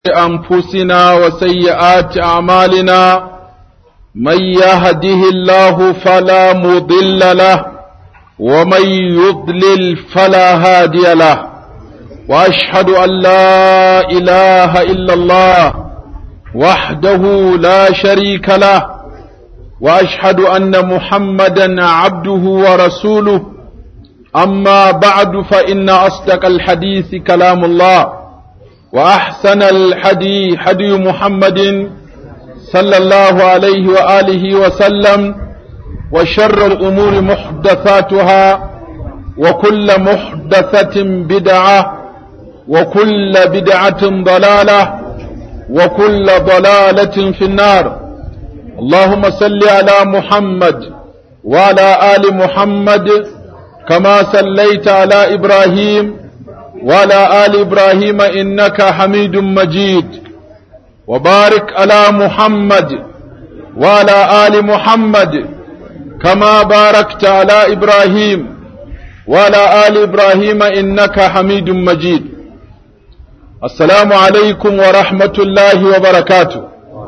أنفسنا وسيئات أعمالنا من يهده الله فلا مضل له ومن يضلل فلا هادي له وأشهد أن لا إله إلا الله وحده لا شريك له وأشهد أن محمدا عبده ورسوله أما بعد فإن أصدق الحديث كلام الله وأحسن الحدي حدي محمد صلى الله عليه وآله وسلم وشر الأمور محدثاتها وكل محدثة بدعة وكل بدعة ضلالة وكل ضلالة في النار اللهم صل على محمد وعلى آل محمد كما صليت على إبراهيم وعلى آل إبراهيم إنك حميد مجيد وبارك على محمد وعلى آل محمد كما باركت على إبراهيم وعلى آل إبراهيم إنك حميد مجيد السلام عليكم ورحمة الله وبركاته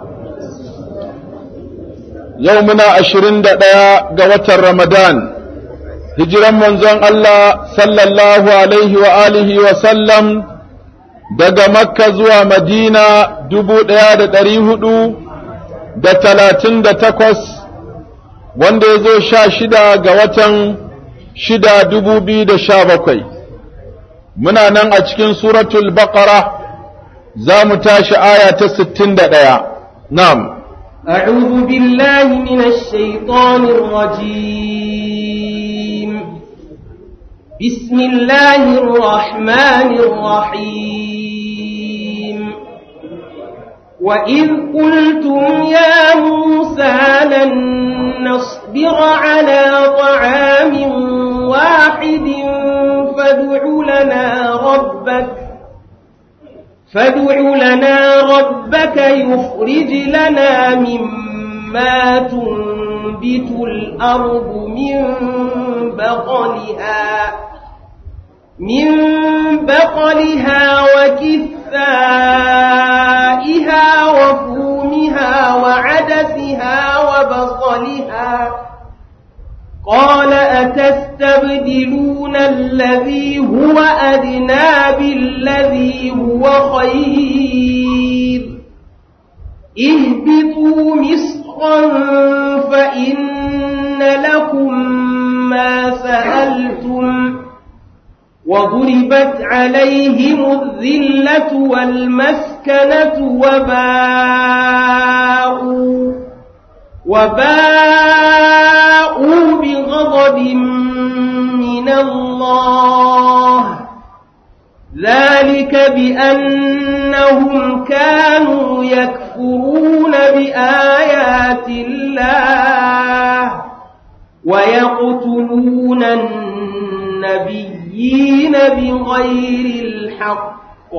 يومنا عشرين دقيقة قوة رمضان hijiran manzon Allah sallallahu alaihi wa alihi wa sallam daga Makka zuwa Madina dubu ɗaya da ɗari hudu da talatin da takwas wanda ya zo sha shida ga watan shida dubu biyu da sha bakwai muna nan a cikin suratul baqara za mu tashi aya ta sittin da ɗaya na'am أعوذ بالله من الشيطان الرجيم بسم الله الرحمن الرحيم وإذ قلتم يا موسى لن نصبر على طعام واحد فادع لنا ربك فادع لنا ربك يخرج لنا مما تنبت الأرض من بقلها من بقلها وكثائها وفومها وعدسها وبصلها قال أتستبدلون الذي هو أدنى بالذي هو خير اهبطوا مصرا فإن لكم ما سألتم وضربت عليهم الذلة والمسكنة وباءوا وباءوا بغضب من الله ذلك بأنهم كانوا يكفرون بآيات الله ويقتلون النبيين بغير الحق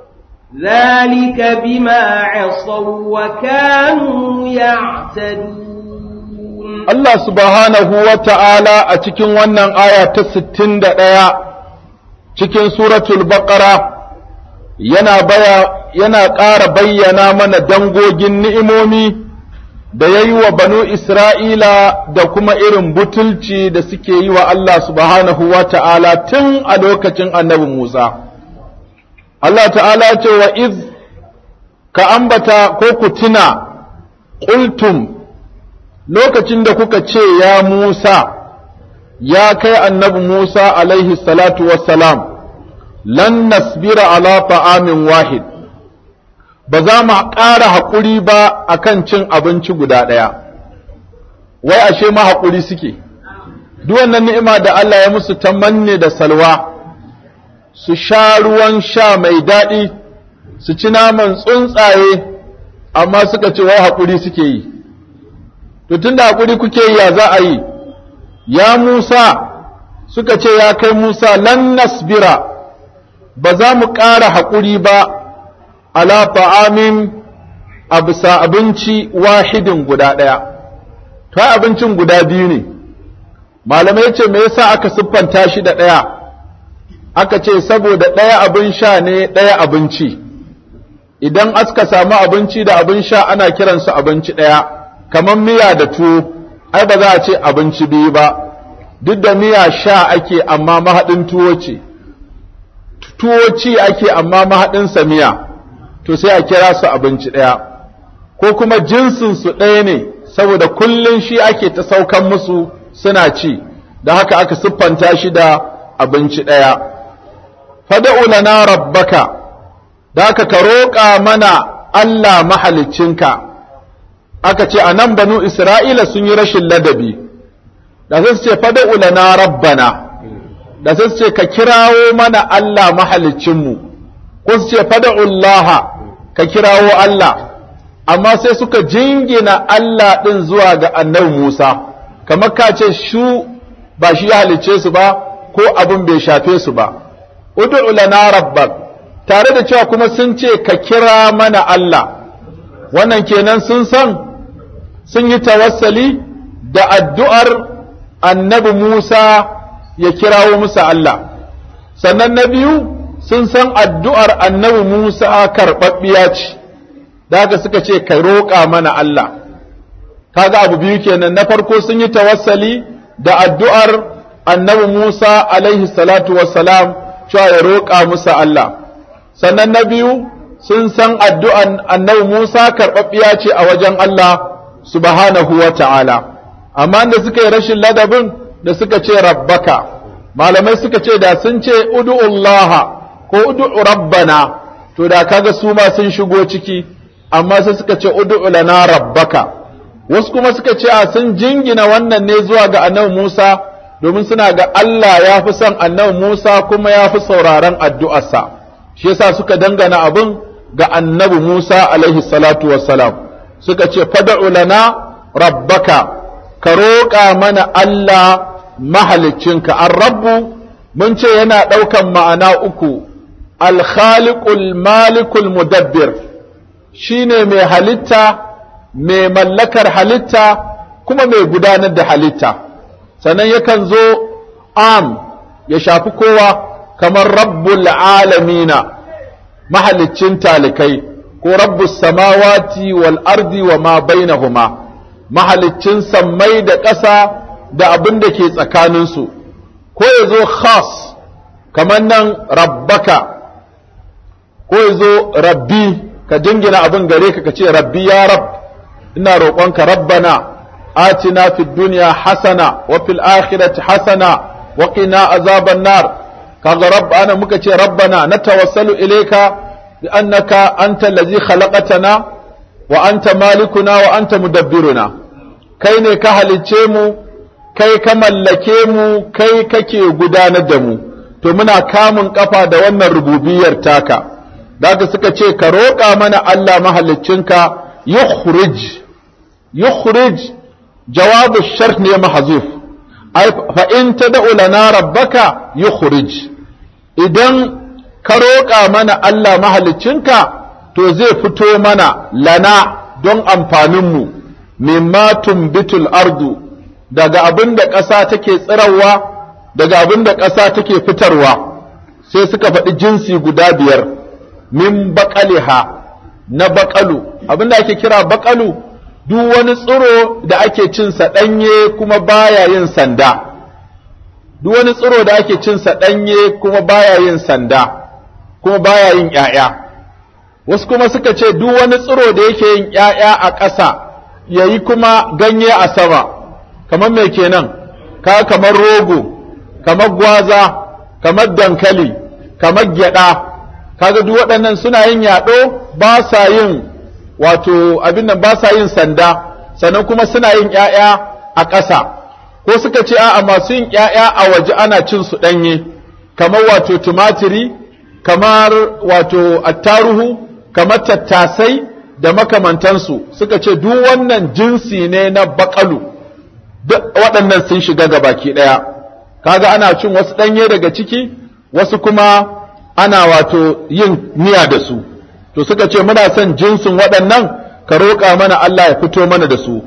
ذلك بما عصوا وكانوا يعتدون Allah subhanahu wa ta'ala a cikin wannan aya ta sittin da ɗaya cikin suratul baƙara yana baya yana ƙara bayyana mana dangogin ni'imomi da ya yi wa banu Isra'ila da kuma irin butulci da suke yi wa Allah subhanahu wa ta'ala tun a lokacin annabi Musa. Allah ta'ala ce wa iz ka ambata ko ku tuna ƙultum lokacin da kuka ce ya Musa, ya kai annabi Musa alaihi salatu wassalam, lan nasbira ala ta'amin wahid, ba za mu ƙara haƙuri ba a kan cin abinci guda ɗaya, wai ashe ma haƙuri suke, duk wannan ni'ima da Allah ya musu ta manne da salwa, su sha ruwan sha mai daɗi, su ci naman tsuntsaye, amma suka ce wai haƙuri suke yi. to tunda hakuri kuke ya za a yi ya Musa suka ce ya kai Musa lan nasbira ba za mu ƙara haƙuri ba ala ta'amin a bisa abinci wahidin guda ɗaya to abincin guda biyu ne malamai ce me yasa aka siffanta shi da ɗaya aka ce saboda ɗaya abin sha ne ɗaya abinci idan aska samu abinci da abin sha ana kiransu abinci ɗaya kamar miya da tuwo ai ba za a ce abinci biyu ba duk da miya sha ake amma mahaɗin tuwo ce tuwo ci ake amma mahaɗinsa miya to sai a kira su abinci ɗaya ko kuma jinsinsu ɗaya ne saboda kullum shi ake ta saukan musu suna ci da haka aka siffanta shi da abinci ɗaya fada'u lana rabbaka da haka ka roƙa mana Allah mahaliccinka aka ce a nan banu Isra'ila sun yi rashin ladabi da sai su ce fada'u lana rabbana da sai su ce ka kirawo mana Allah mahaliccinmu ko su ce fada'u Allah ka kirawo Allah amma sai suka jingina Allah ɗin zuwa ga annabi Musa kamar ka ce shu ba shi ya halicce su ba ko abin bai shafe su ba ud'u lana rabbak tare da cewa kuma sun ce ka kira mana Allah wannan kenan sun san sun yi tawassali da addu'ar annabi Musa ya kirawo musu Allah sannan na biyu sun san addu'ar annabi Musa karɓaɓɓiya ce da haka suka ce ka roƙa mana Allah kaga abu biyu kenan na farko sun yi tawassali da addu'ar annabi Musa alaihi salatu wassalam cewa ya roƙa musu Allah sannan na biyu sun san addu'an annabi Musa karɓaɓɓiya ce a wajen Allah subhanahu wa ta'ala amma da suka yi rashin ladabin da suka ce rabbaka malamai suka ce da sun ce udu'ullaha ko udu'u rabbana to da kaga su ma sun shigo ciki amma sai suka ce ud'u lana rabbaka wasu kuma suka ce a sun jingina wannan ne zuwa ga annabi Musa domin suna ga Allah ya fi son annabi Musa kuma ya fi sauraron addu'arsa shi yasa suka dangana abin ga annabi Musa alaihi salatu wassalam suka ce fad'u lana rabbaka ka roƙa mana Allah mahaliccinka ar-rabbu mun ce yana ɗaukan ma'ana uku al-khaliqul malikul mudabbir shine mai halitta mai mallakar halitta kuma mai gudanar da halitta sannan yakan zo am ya shafi kowa kamar rabbul alamina mahaliccin talikai ko rabbus samawati wal ardi wa ma bainahuma mahaliccin sammai da ƙasa da abin da ke tsakaninsu ko ya zo khas kamar nan rabbaka ko ya zo rabbi ka jingina abin gare ka ka ce rabbi ya rab ina roƙonka rabbana atina fid dunya hasana wa fil akhirati hasana wa qina azaban nar kaga rabbana muka ce rabbana natawassalu ilayka bi annaka anta allazi khalaqatana wa anta malikuna wa anta mudabbiruna kai ne ka halicce mu kai ka mallake mu kai kake gudanar da mu to muna kamun kafa da wannan rububiyar taka daga suka ce ka roƙa mana Allah mahaliccinka yukhrij yukhrij jawabu shart ne mahzuf ai fa in tad'u lana rabbaka yukhrij idan ka roƙa mana Allah mahaliccinka to zai fito mana lana don amfaninmu mimma tumbitul ardu daga abin da ƙasa take tsirarwa daga abin da ƙasa take fitarwa sai suka faɗi jinsi guda biyar min baƙaliha na baƙalu abin da ake kira baƙalu duk wani tsiro da ake cinsa ɗanye kuma baya yin sanda duk wani tsiro da ake cinsa ɗanye kuma baya yin sanda kuma baya yin ‘ya'ya wasu kuma suka ce duk wani tsiro da yake yin ‘ya'ya a ƙasa ya yi kuma ganye a sama kamar mai kenan ka kamar rogo kamar gwaza kamar dankali kamar gyaɗa kaga duk waɗannan suna yin yaɗo ba sa yin wato abin nan ba sa yin sanda sannan kuma suna yin ‘ya'ya a ƙasa ko suka ce a'a masu yin ‘ya'ya a waje ana cin su ɗanye kamar wato tumatiri kamar wato attaruhu kamar tattasai da makamantansu suka ce duk wannan jinsi ne na baƙalu duk waɗannan sun shiga ga baki ɗaya kaga ana cin wasu ɗanye daga ciki wasu kuma ana wato yin miya da su to suka ce muna son jinsin waɗannan ka roƙa mana Allah ya fito mana da su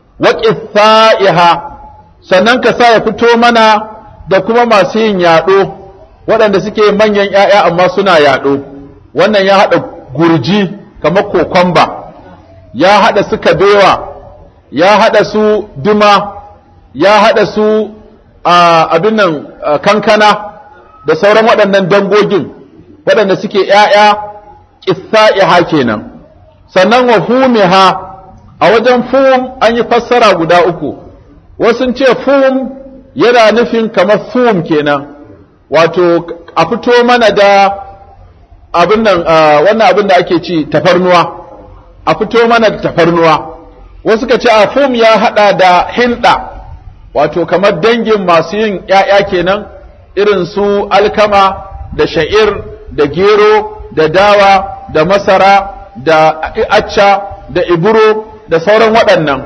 waƙisa'iha sannan ka sa ya fito mana da kuma masu yin yaɗo waɗanda suke manyan ‘ya'ya amma suna yaɗo wannan ya haɗa gurji kamar kokomba ya haɗa su kabewa ya haɗa su duma ya haɗa su abin nan kankana da sauran waɗannan dangogin waɗanda suke ‘ya'ya ƙisa'iha kenan sannan wa fumiha a wajen fum an yi fassara guda uku wasu ce fum yana nufin kamar fum kenan wato a fito mana da abin nan wannan abin da ake ci tafarnuwa a fito mana da tafarnuwa wasu ka ce a fum ya hada da hinda wato kamar dangin masu yin ‘ya'ya kenan irin su alkama da sha'ir da gero da dawa da masara da acca da iburo da sauran waɗannan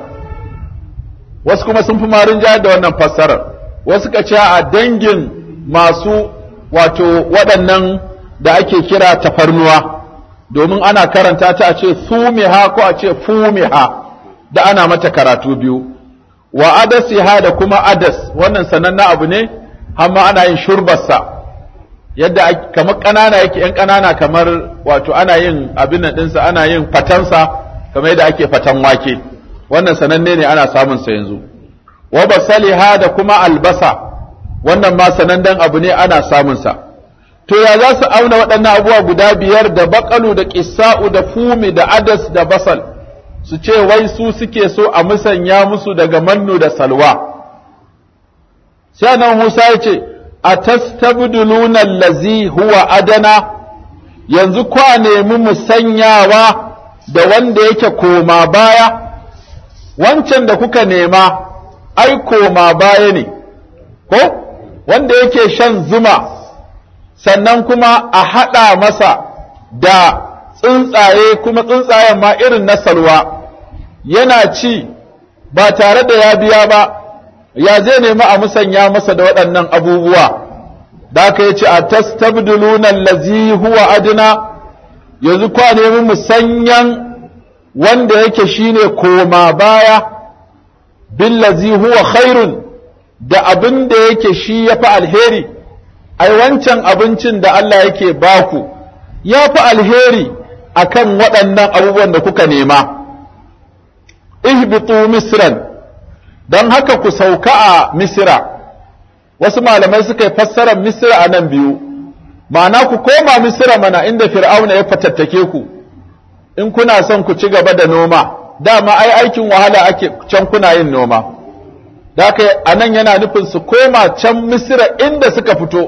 wasu kuma sun fi marin jihar da wannan fassarar wasu ka ce a dangin masu wato waɗannan da ake kira tafarnuwa domin ana karanta ta a ce sumiha ko a ce fumiha da ana mata karatu biyu wa adasiha da kuma adas wannan sanannen abu ne amma ana yin shurbarsa yadda kamar ƙanana yake ‘yan ƙanana kamar wato ana yin abin nan ɗinsa ana yin fatansa kamar yadda ake fatan wake wannan sananne ne ana samun sa yanzu wa basaliha da kuma albasa wannan ma sanannen abu ne ana samun sa to ya za su auna waɗannan abubuwa guda biyar da baƙalu da ƙisa'u da fumi da adas da basal su ce wai su suke so a musanya musu daga mannu da salwa sai nan Musa ya ce a tastabduluna allazi huwa adana yanzu kwa nemi musanyawa da wanda yake koma baya wancan da kuka nema ai koma baya ne ko wanda yake shan zuma sannan kuma a haɗa masa da tsuntsaye kuma tsuntsayen ma irin na salwa yana ci ba tare da ya biya ba ya zai nemi a musanya masa da waɗannan abubuwa da aka yi ce a tastabduluna allazi huwa adna yanzu kwa nemi musanyan wanda yake shine koma baya billazi huwa khairun da abin da yake shi ya fi alheri ai wancan abincin da Allah yake baku ya fi alheri akan waɗannan abubuwan da kuka nema ihbitu misran don haka ku sauka a misira wasu malamai suka yi fassarar misira a nan biyu ma'ana ku koma misira mana inda fir'auna ya fatattake ku in kuna son ku ci gaba da noma dama ai aikin wahala ake can kuna yin noma da haka a nan yana nufin su koma can misira inda suka fito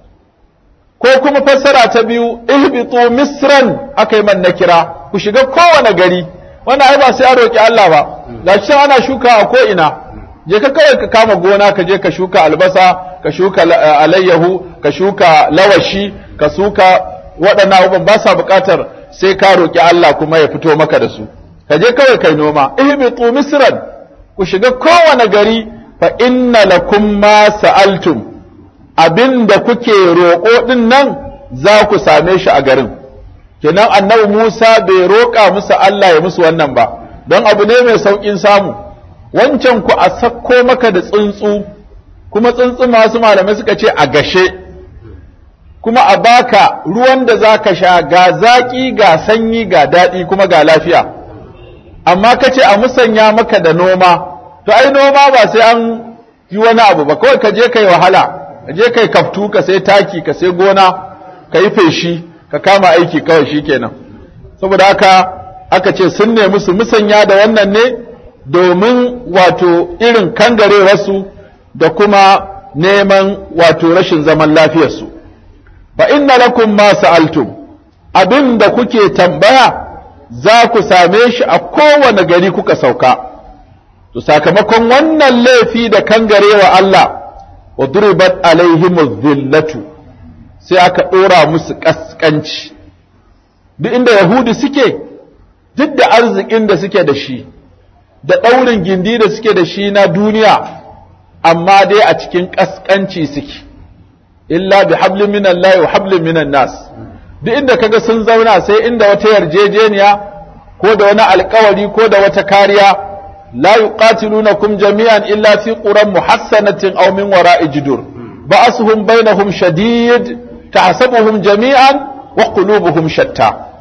ko kuma fassara ta biyu ihbitu misran aka yi man na kira ku shiga kowane gari wannan ai ba sai a roƙi Allah ba gashi ana shuka a ko ina je ka kawai ka kama gona ka je ka shuka albasa ka shuka alayyahu ka shuka lawashi ka shuka waɗannan abubuwan ba sa buƙatar sai ka roƙi Allah kuma ya fito maka da su ka je kawai kai noma ihbitu misran ku shiga kowane gari fa inna lakum ma sa'altum abinda kuke roƙo din nan za ku same shi a garin kenan annabi Musa bai roƙa musu Allah ya musu wannan ba don abu ne mai sauƙin samu wancan ku a sakko maka da tsuntsu kuma tsuntsu masu malamai suka ce a gashe kuma a baka ruwan da za ka sha ga zaƙi ga sanyi ga daɗi kuma ga lafiya amma ka ce a musanya maka da noma to ai noma ba sai an yi wani abu ba kawai ka je ka yi wahala ka je ka yi kaftu ka sai taki ka sai gona ka yi feshi ka kama aiki kawai shi kenan saboda haka aka ce sun nemi su musanya da wannan ne domin wato irin kangarewarsu da kuma neman wato rashin zaman lafiyarsu fa inna lakum ma sa'altum abin da kuke tambaya za ku same shi a kowane gari kuka sauka to sakamakon wannan laifi da kangarewa Allah wa duribat alaihim dhillatu sai aka ɗora musu ƙasƙanci duk inda yahudi suke duk da arzikin da suke da shi da ɗaurin gindi da suke da shi na duniya amma dai a cikin ƙasƙanci suke illa bi hablin minan lahi wa hablin minan nas duk inda kaga sun zauna sai inda wata yarjejeniya ko da wani alkawari ko da wata kariya la yuqatilunakum jami'an illa fi quran muhassanatin aw min wara'i jidur ba'asuhum bainahum shadid tahsabuhum jami'an wa qulubuhum shatta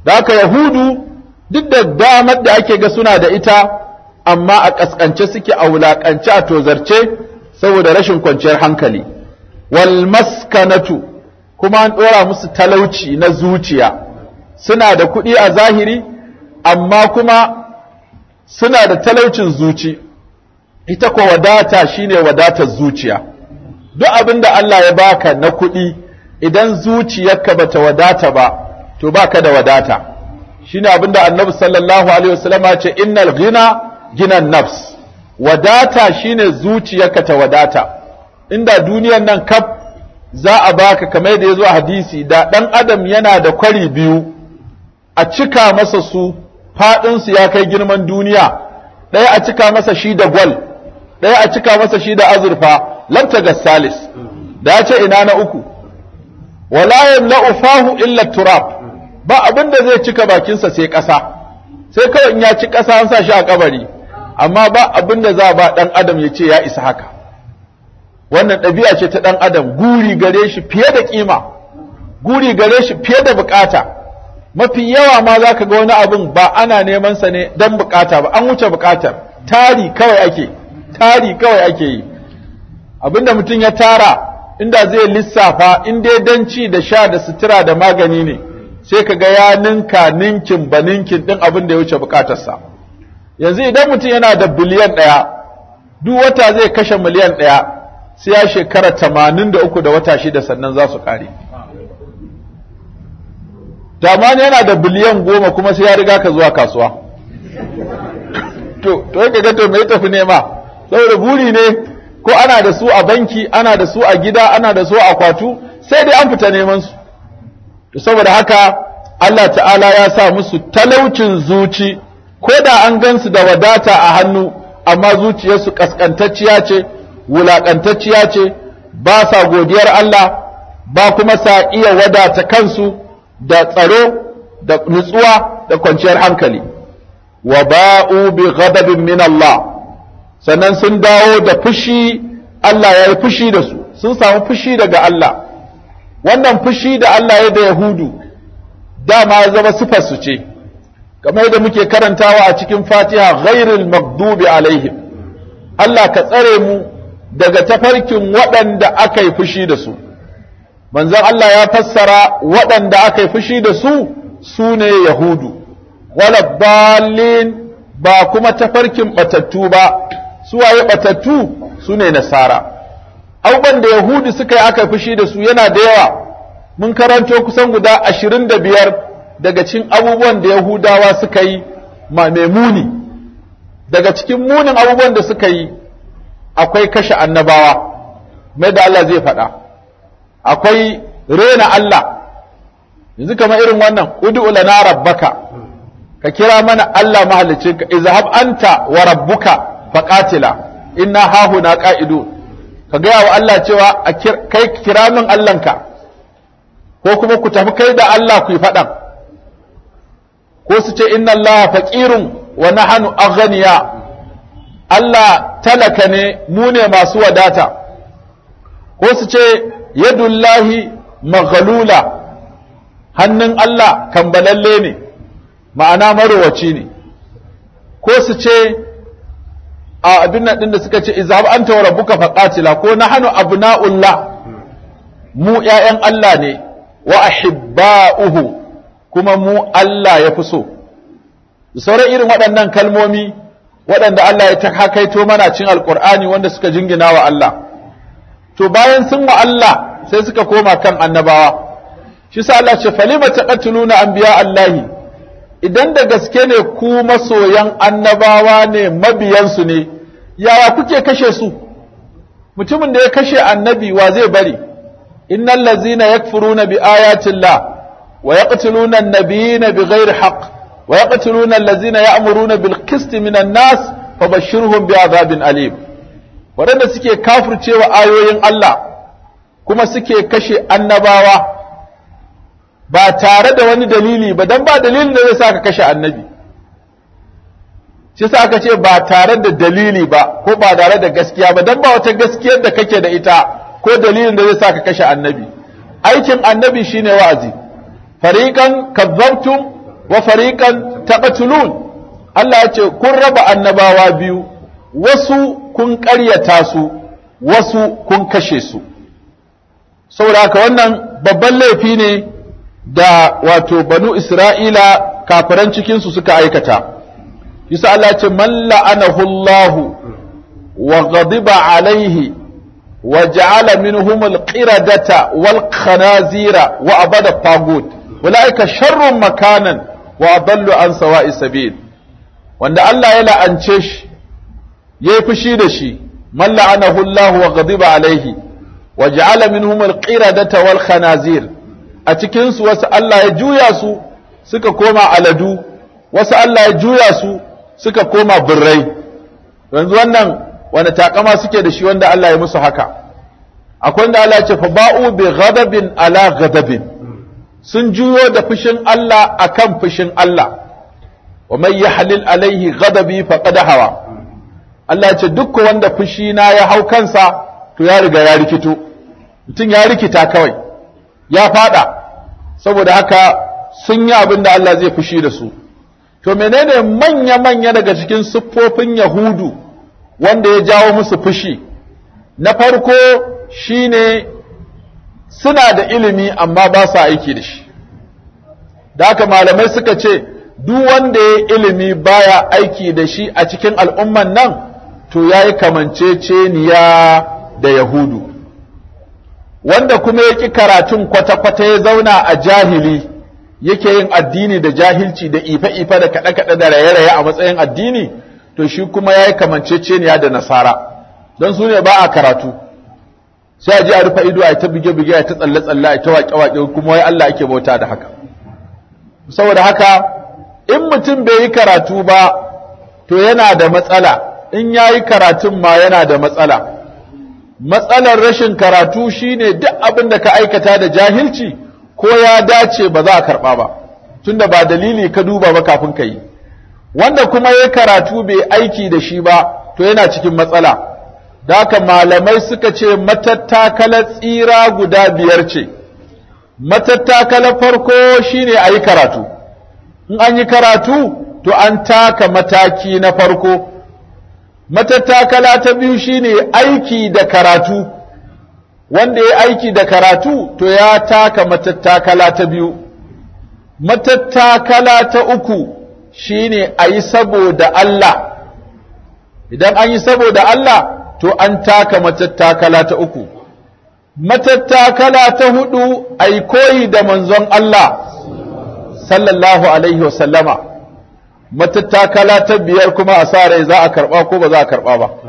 da haka yahudu duk da damar da ake ga suna da ita amma a ƙasƙance suke a wulaƙance a tozarce saboda rashin kwanciyar hankali wal maskanatu kuma an ɗora musu talauci na zuciya suna da kuɗi a zahiri amma kuma suna da talaucin zuci ita ko wadata shine wadatar zuciya duk abin da Allah ya baka na kuɗi idan zuciyarka bata wadata ba to baka da wadata shine abin da annabi sallallahu alaihi wasallam ya ce innal ghina ginan nafs wadata shine zuciyarka ta wadata inda duniyar nan kaf za a baka kamar yadda ya zo a hadisi da ɗan adam yana da kwari biyu a cika masa su faɗinsu ya kai girman duniya ɗaya a cika masa shi da gwal ɗaya a cika masa shi da azurfa lamta ga salis da ya ce ina na uku wala yamla'u fahu illa turab ba abin da zai cika bakinsa sai ƙasa sai kawai in ya ci ƙasa an sa shi a kabari amma ba abin da za ba ɗan adam ya ce ya isa haka wannan ɗabi'a ce ta ɗan adam guri gare shi fiye da ƙima guri gare shi fiye da bukata mafi yawa ma za ka ga wani abin ba ana neman sa ne don bukata ba an wuce bukatar tari kawai ake tari kawai ake yi abinda mutum ya tara inda zai lissafa in dai don ci da sha da sutura da magani ne sai ka ga ya ninka ninkin ba ninkin ɗin abin da ya wuce bukatarsa yanzu idan mutum yana da biliyan ɗaya duk wata zai kashe miliyan ɗaya sai ya shekara tamanin da uku da wata shida sannan za su ƙare tamani yana da biliyan goma kuma sai ya riga ka zuwa kasuwa to to ka ga to me tafi nema saboda buri ne ko ana da su a banki ana da su a gida ana da su a kwatu sai dai an fita neman su to saboda haka Allah ta'ala ya sa musu talaucin zuci ko da an gansu da wadata a hannu amma zuciyarsu kaskantacciya ce wulakantacciya ce ba sa godiyar Allah ba kuma sa iya wadata kansu da tsaro da nutsuwa da kwanciyar hankali wa ba'u bi ghadabin min Allah sannan sun dawo da fushi Allah ya yi fushi da su sun samu fushi daga Allah wannan fushi da Allah ya da Yahudu dama ya zama sifar su ce kamar yadda muke karantawa a cikin Fatiha ghairil maghdubi alaihim Allah ka tsare mu daga tafarkin waɗanda aka yi fushi da su manzon Allah ya fassara waɗanda aka yi fushi da su su ne Yahudu wala balin ba kuma tafarkin batattu ba su waye batattu su ne Nasara abubuwan da Yahudu suka yi aka yi fushi da su yana da yawa mun karanto kusan guda ashirin da biyar daga cikin abubuwan da Yahudawa suka yi ma mai muni daga cikin munin abubuwan da suka yi akwai kashe annabawa mai da Allah zai faɗa akwai rena Allah yanzu kamar irin wannan ud'u lana rabbaka ka kira mana Allah mahalicin ka izhab anta wa rabbuka faqatila inna hahuna qa'idu ka gaya wa Allah cewa kai kira min Allahnka ko kuma ku tafi kai da Allah ku yi faɗan ko su ce inna Allah faqirun wa nahnu aghniya Allah talaka ne mu ne masu wadata ko su ce yadullahi maghalula hannun Allah kambalalle ne ma'ana marowaci ne ko su ce a abin nan din da suka ce izhab anta wa rabbuka faqatila ko nahnu abna'ullah mu ƴaƴan Allah ne wa ahibba'uhu kuma mu Allah ya fi so sauran irin waɗannan kalmomi waɗanda Allah ya ta hakaito mana cin alƙur'ani wanda suka jingina wa Allah to bayan sun wa Allah sai suka koma kan annabawa shi sa Allah ce falima taqatuluna anbiya Allahi idan da gaske ne ku masoyan annabawa ne mabiyansu ne yaya kuke kashe su mutumin da ya kashe annabi wa zai bari innal ladzina yakfuruna bi ayati llah wa yaqtuluna an-nabiyina bighairi haqq wa yaqtuluna alladzina ya'muruna bil qist minan nas fabashshirhum bi'adhabin alim wadanda suke kafircewa ayoyin Allah kuma suke kashe annabawa ba tare da wani dalili ba dan ba dalilin da zai sa ka kashe annabi shi sa aka ce ba tare da dalili ba ko ba tare da gaskiya ba dan ba wata gaskiyar da kake da ita ko dalilin da zai sa ka kashe annabi aikin annabi shine wa'azi fariqan kazzabtum wa fariqan taqtulun Allah ya ce kun raba annabawa biyu wasu kun ƙaryata su wasu kun kashe su saboda haka wannan babban laifi ne da wato banu Isra'ila kafiran cikinsu suka aikata yasa Allah ce man la'anahu Allah wa ghadiba alaihi wa ja'ala minhum al-qiradata wal khanazira wa abada tagut ulaika sharrun makanan wa adallu an sawa'i sabil wanda Allah ya la'ance shi yayi fushi da shi man la'anahu Allah wa ghadiba alaihi wa ja'ala minhum al-qiradata wal khanazir a cikin su wasu Allah ya juya su suka koma aladu wasu Allah ya juya su suka koma birrai yanzu wannan wani takama suke da shi wanda Allah ya musu haka akwai wanda Allah ya ce fa ba'u bi ghadabin ala ghadabin sun juyo da fushin Allah akan fushin Allah wa man yahlil alaihi ghadabi faqad hawa Allah ya ce duk wanda fushi na ya hau kansa to ya riga ya rikito mutum ya rikita kawai ya fada saboda haka sun yi abin da Allah zai fushi da su to menene manya-manya daga cikin siffofin yahudu wanda ya jawo musu fushi na farko shine suna da ilimi amma ba sa aiki da shi da haka malamai suka ce duk wanda ya ilimi baya aiki da shi a cikin al'umman nan to ya yi kamanceceniya da yahudu wanda kuma ya ƙi karatun kwata-kwata ya zauna a jahili yake yin addini da jahilci da ife-ife da kaɗe-kaɗe da raye-raye a matsayin addini to shi kuma ya yi kamanceceniya da nasara don su ne ba a karatu sai a ji a rufe ido a ta bige-bige a ta tsalle-tsalle a ta waƙe-waƙe kuma wai Allah ake bauta da haka saboda haka in mutum bai yi karatu ba to yana da matsala in ya yi karatun ma yana da matsala matsalar rashin karatu shine duk abin da ka aikata da jahilci ko ya dace ba za a karɓa ba tunda ba dalili ka duba ba kafin ka yi wanda kuma ya karatu bai aiki da shi ba to yana cikin matsala da haka malamai suka ce matattakalar tsira guda biyar ce matattakalar farko shine a yi karatu in an yi karatu to an taka mataki na farko matattakala ta biyu shine aiki da karatu wanda ya aiki da karatu to ya taka matattakala ta biyu matattakala ta uku shine a yi saboda Allah idan an yi saboda Allah to an taka matattakala ta uku matattakala ta hudu a yi koyi da manzon Allah sallallahu alaihi wasallama matattakala ta biyar kuma a sa rai za a karba ko ba za a karba ba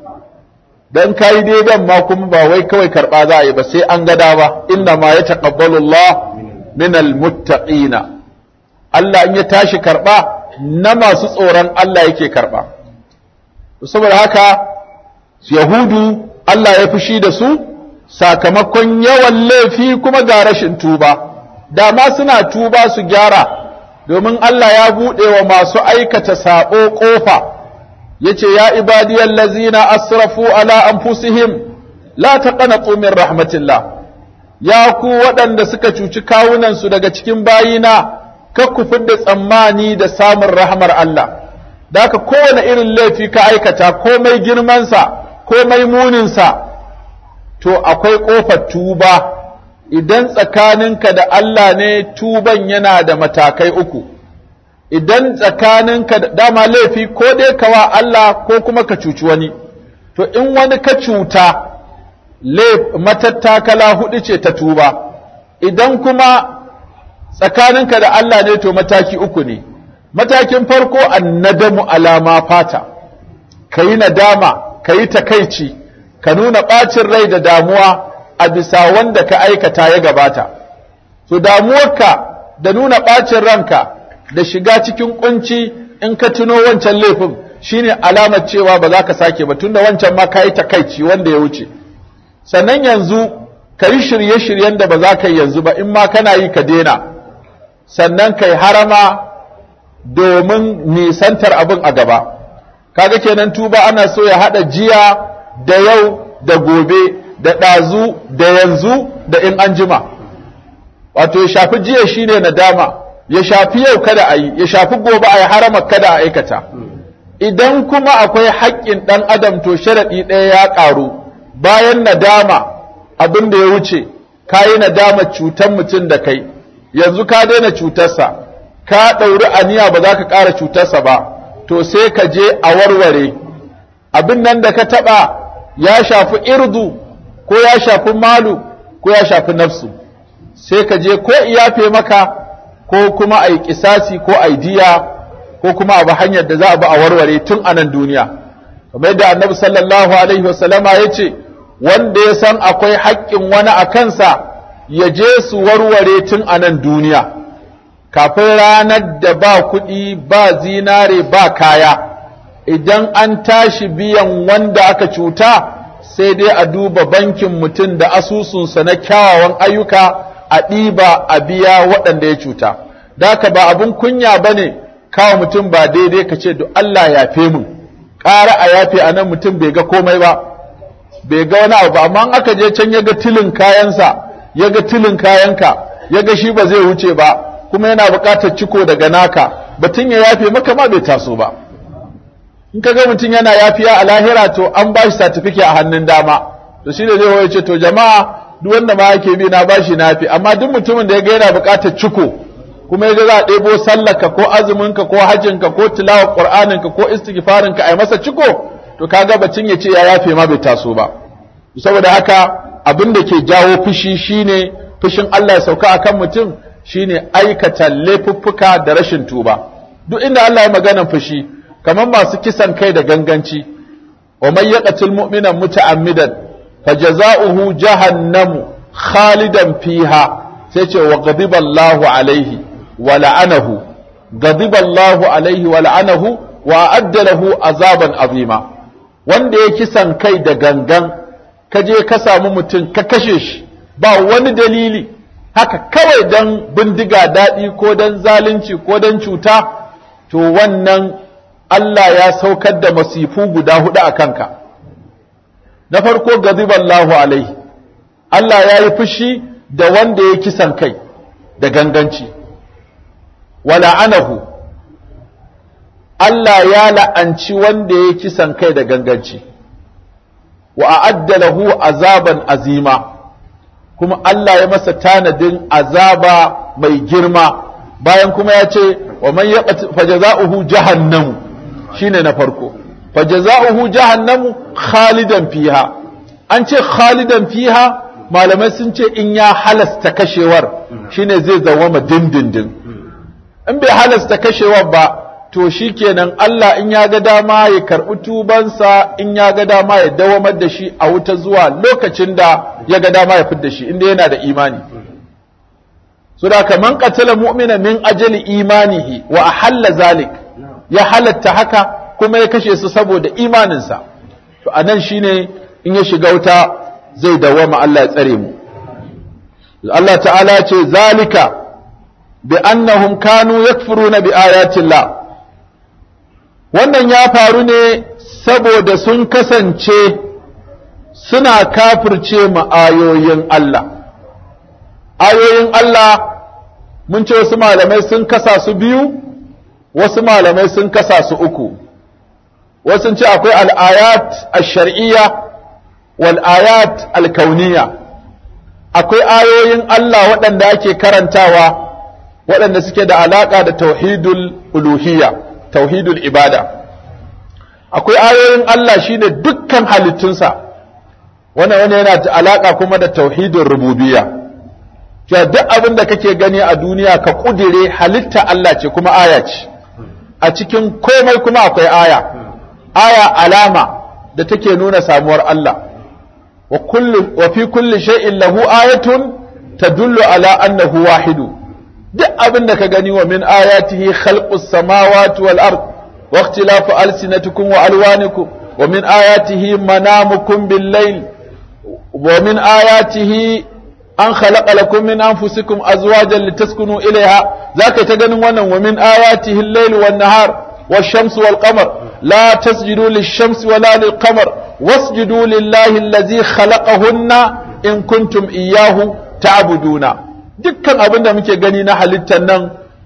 dan kai daidan ma kuma ba wai kawai karba za a yi ba sai an gada ba inna ma ya taqabbalu Allah min almuttaqina Allah in ya tashi karba na masu tsoron Allah yake karba saboda haka yahudu Allah ya fushi da su sakamakon yawan laifi kuma ga rashin tuba dama suna tuba su gyara domin Allah ya buɗe wa masu aikata saɓo ƙofa ya ce ya ibadiyar lazina asrafu ala anfusihim la taqnatu min rahmatillah ya ku waɗanda suka cuci kawunansu daga cikin bayina ka ku da tsammani da samun rahmar Allah da haka kowane irin laifi ka aikata komai girmansa komai muninsa to akwai ƙofar tuba idan tsakaninka da Allah ne tuban yana da matakai uku idan tsakaninka da dama laifi ko dai kawa Allah ko kuma ka cuci wani to in wani ka cuta matattakala hudu ce ta tuba idan kuma tsakaninka da Allah ne to mataki uku ne matakin farko annadamu alama fata ka yi nadama ka yi takaici ka nuna ɓacin rai da damuwa a bisa wanda ka aikata ya gabata to damuwarka da nuna ɓacin ranka da shiga cikin kunci in ka tuno wancan laifin shine alamar cewa ba za ka sake ba tunda wancan ma ka yi takaici wanda ya wuce sannan yanzu ka yi shirye-shiryen da ba za ka yi yanzu ba in ma kana yi ka daina sannan ka yi harama domin nisantar abin a gaba kaga kenan tuba ana so ya haɗa jiya da yau da gobe da ɗazu da yanzu da in an jima wato ya shafi jiya shine nadama ya shafi yau kada a yi ya shafi gobe a yi harama kada a aikata idan kuma akwai haƙƙin ɗan adam to sharaɗi ɗaya ya ƙaru bayan nadama abin da ya wuce ka yi nadama cutar mutum da kai yanzu ka daina cutarsa ka ɗauri aniya ba za ka ƙara cutarsa ba to sai ka je a warware abin nan da ka taɓa ya shafi irdu ko ya shafi malu ko ya shafi nafsu sai ka je ko iyafe maka ko kuma a yi kisasi ko a diya ko kuma abu hanyar da za a bi a warware tun a nan duniya kamar yadda annabi sallallahu alaihi wasallama ya ce wanda ya san akwai haƙƙin wani a kansa ya je su warware tun a nan duniya kafin ranar da ba kuɗi ba zinare ba kaya idan an tashi biyan wanda aka cuta sai dai a duba bankin mutum da asusunsa na kyawawan ayyuka a ɗiba a biya waɗanda ya cuta daka ba abin kunya ba ne kawo mutum ba daidai ka ce Allah ya fe mu ƙara a yafe a nan mutum bai ga komai ba bai ga wani abu ba amma aka je can ya ga tilin kayansa ya ga tilin kayanka ya ga shi ba zai wuce ba kuma yana buƙatar ciko daga naka batun ya yafe maka ma bai taso ba in ka ga mutum yana yafiya a lahira to an ba shi satifike a hannun dama to shi da zai waye ce to jama'a duk wanda ma yake bi na bashi nafi amma duk mutumin da ya ga yana buƙatar ciko kuma ya ga za a ɗebo sallarka ko azuminka ko hajjinka ko tilawar qur'aninka ko istighfarinka a yi masa ciko to kaga batun ya ce ya yafe ma bai taso ba saboda haka abin da ke jawo fushi shine fushin Allah ya sauka akan mutum shine aikata laifuffuka da rashin tuba duk inda Allah ya magana fushi kamar masu kisan kai da ganganci wa man yaqtul mu'mina muta'ammidan fajaza'uhu jahannamu khalidan fiha sai ce wa ghadiballahu alaihi wa la'anahu ghadiballahu alaihi wa la'anahu wa adda lahu azaban azima wanda ya kisan kai da gangan ka je ka samu mutum ka kashe shi ba wani dalili haka kawai dan bindiga daɗi ko dan zalunci ko dan cuta to wannan Allah ya saukar da masifu guda hudu a kanka na farko gaziballahu alaihi Allah ya yi fushi da wanda ya kisan kai da ganganci wala'anahu Allah ya la'anci wanda ya kisan kai da ganganci wa a'adda lahu azaban azima kuma Allah ya masa tanadin azaba mai girma bayan kuma ya ce wa man yaqti fajaza'uhu jahannamu shine na farko fajaza'uhu jahannamu khalidan fiha an ce khalidan fiha malamai sun ce in ya halasta kashewar shine zai zawama dindindin in bai halasta kashewar ba to shikenan Allah in ya ga dama ya karɓi tubansa in ya ga dama ya dawamar da shi a wuta zuwa lokacin da ya ga dama ya fidda shi inda yana da imani so da kaman qatala mu'mina min ajali imanihi wa ahalla zalik ya halatta haka kuma ya kashe su saboda imaninsa to anan shine in ya shiga wuta zai dawama Allah ya tsare mu Allah ta'ala ya ce zalika bi annahum kanu yakfuruna bi ayati Allah wannan ya faru ne saboda sun kasance suna kafirce ma ayoyin Allah ayoyin Allah mun ce wasu malamai sun kasa su biyu wasu malamai sun kasa su uku wasu ce akwai al'ayat al-shar'iyya wal ayat al-kauniyya akwai ayoyin Allah waɗanda ake karantawa waɗanda suke da alaƙa da tauhidul uluhiyya tauhidul ibada akwai ayoyin Allah shine dukkan halittunsa wannan wani yana da alaka kuma da tauhidul rububiyya cewa duk abin da kake gani a duniya ka kudire halitta Allah ce kuma aya ce a cikin komai kuma akwai aya aya alama da take nuna samuwar Allah wa kullu wa fi kulli shay'in lahu ayatun tadullu ala annahu wahidu duk abin da ka gani wa min ayatihi khalqus samawati wal ard wa ikhtilafu alsinatikum wa alwanikum wa min ayatihi manamukum bil layl wa min ayatihi an khalaqa lakum min anfusikum azwajan litaskunu ilayha zaka ta ganin wannan wa min ayatihi al-layl wan nahar wash-shams wal qamar la tasjudu lish-shamsi wala lil-qamar wasjudu lillahi allazi khalaqahunna in kuntum iyyahu ta'buduna dukkan abin da muke gani na halittar nan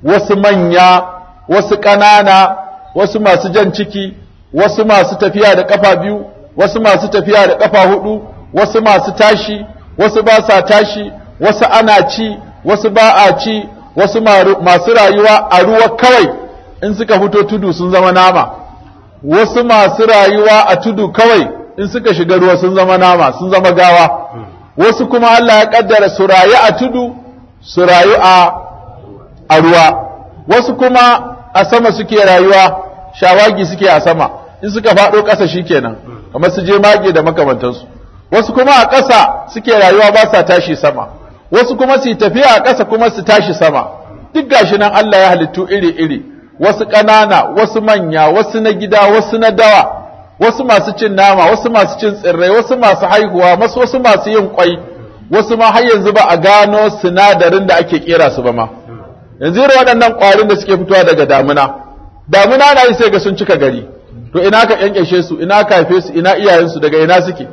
wasu manya wasu ƙanana wasu masu jan ciki wasu masu tafiya da ƙafa biyu wasu masu tafiya da ƙafa hudu wasu masu tashi wasu ba sa tashi wasu ana ci wasu ba a ci wasu masu rayuwa a ruwa kawai in suka fito tudu sun zama nama wasu masu rayuwa a tudu kawai in suka shiga ruwa sun zama nama sun zama gawa wasu kuma Allah ya kaddara su rayu a tudu su rayu a a ruwa wasu kuma a sama suke rayuwa shawagi suke a sama in suka faɗo ƙasa shikenan kamar su je mage da makamantansu wasu kuma a ƙasa suke rayuwa ba sa tashi sama wasu kuma su tafiya a ƙasa kuma su tashi sama duk gashi nan Allah ya halittu iri-iri wasu ƙanana wasu manya wasu na gida wasu na dawa wasu masu cin nama wasu masu cin tsirrai wasu masu haihuwa wasu wasu masu yin kwai wasu ma har yanzu ba a gano sinadarin da ake kera su ba ma yanzu irin waɗannan ƙwarin da suke fitowa daga damuna damuna na yi sai ga sun cika gari to ina ka kyankyashe su ina ka haife su ina iyayensu daga ina suke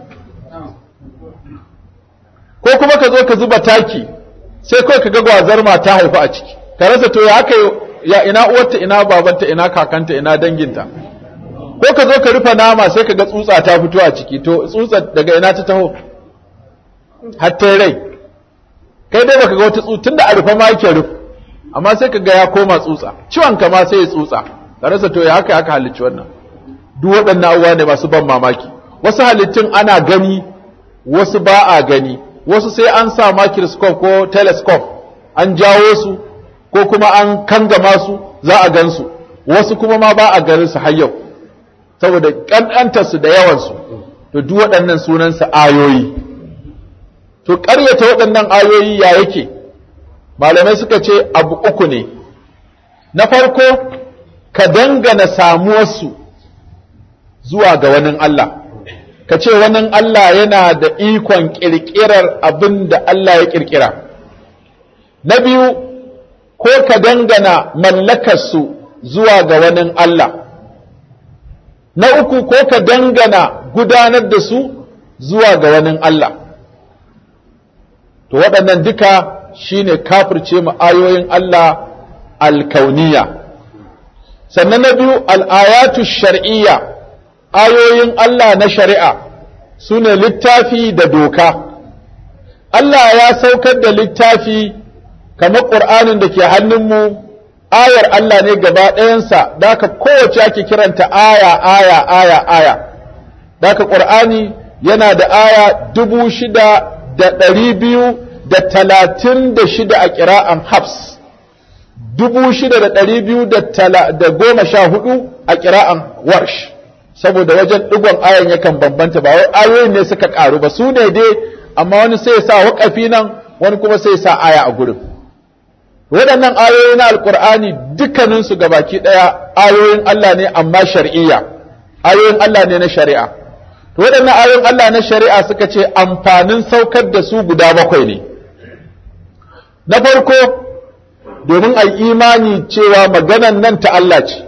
ko kuma ka zo ka zuba taki sai kawai ka ga gwazar mata haifa a ciki ka rasa to ya aka ya ina uwarta ina babanta ina kakanta ina danginta ko ka zo ka rufe nama sai ka ga tsutsa ta fito a ciki to tsutsa daga ina ta taho har ta rai kai dai baka ga wata tsutsa tunda a rufe ma yake rufe amma sai ka ga ya koma tsutsa ciwon ka ma sai ya tsutsa ka rasa to ya haka aka halicci wannan duk waɗannan abubuwa ne masu ban mamaki wasu halittun ana gani wasu ba a gani wasu sai an sa microscope ko telescope an jawo su ko kuma an kangama su za a gan su wasu kuma ma ba a ganin su har yau saboda ƙanƙantar su da yawan su to duk waɗannan sunan su ayoyi to ƙaryata waɗannan ayoyi ya yake malamai suka ce abu uku ne na farko ka dangana samuwarsu zuwa ga wani Allah ka ce wani Allah yana da ikon ƙirƙirar abin da Allah ya ƙirƙira na biyu ko ka dangana mallakarsu zuwa ga wani Allah na uku ko ka dangana gudanar da su zuwa ga wani Allah to waɗannan duka shine kafirce mu ayoyin Allah alkauniya sannan na biyu al'ayatu shar'iyya ayoyin Allah na shari'a su ne littafi da doka Allah ya saukar da littafi kamar ƙur'anin da ke hannunmu ayar Allah ne gaba ɗayansa da aka kowace ake kiranta aya aya aya aya da aka ƙur'ani yana da aya dubu shida da ɗari biyu da talatin da shida a ƙira'an Hafs, dubu shida da ɗari biyu da goma sha hudu a ƙira'an Warsh, saboda wajen ɗigon ayan yakan bambanta ba wai ayoyin ne suka ƙaru ba su ne dai amma wani sai ya sa waƙafi nan wani kuma sai ya sa aya a gurin. Waɗannan ayoyi na Alƙur'ani dukkaninsu baki ɗaya ayoyin Allah ne amma shar'iyya, ayoyin Allah ne na shari'a. Waɗannan ayoyin Allah na shari'a suka ce amfanin saukar da su guda bakwai ne. na farko domin a imani cewa maganan nan ta Allah ce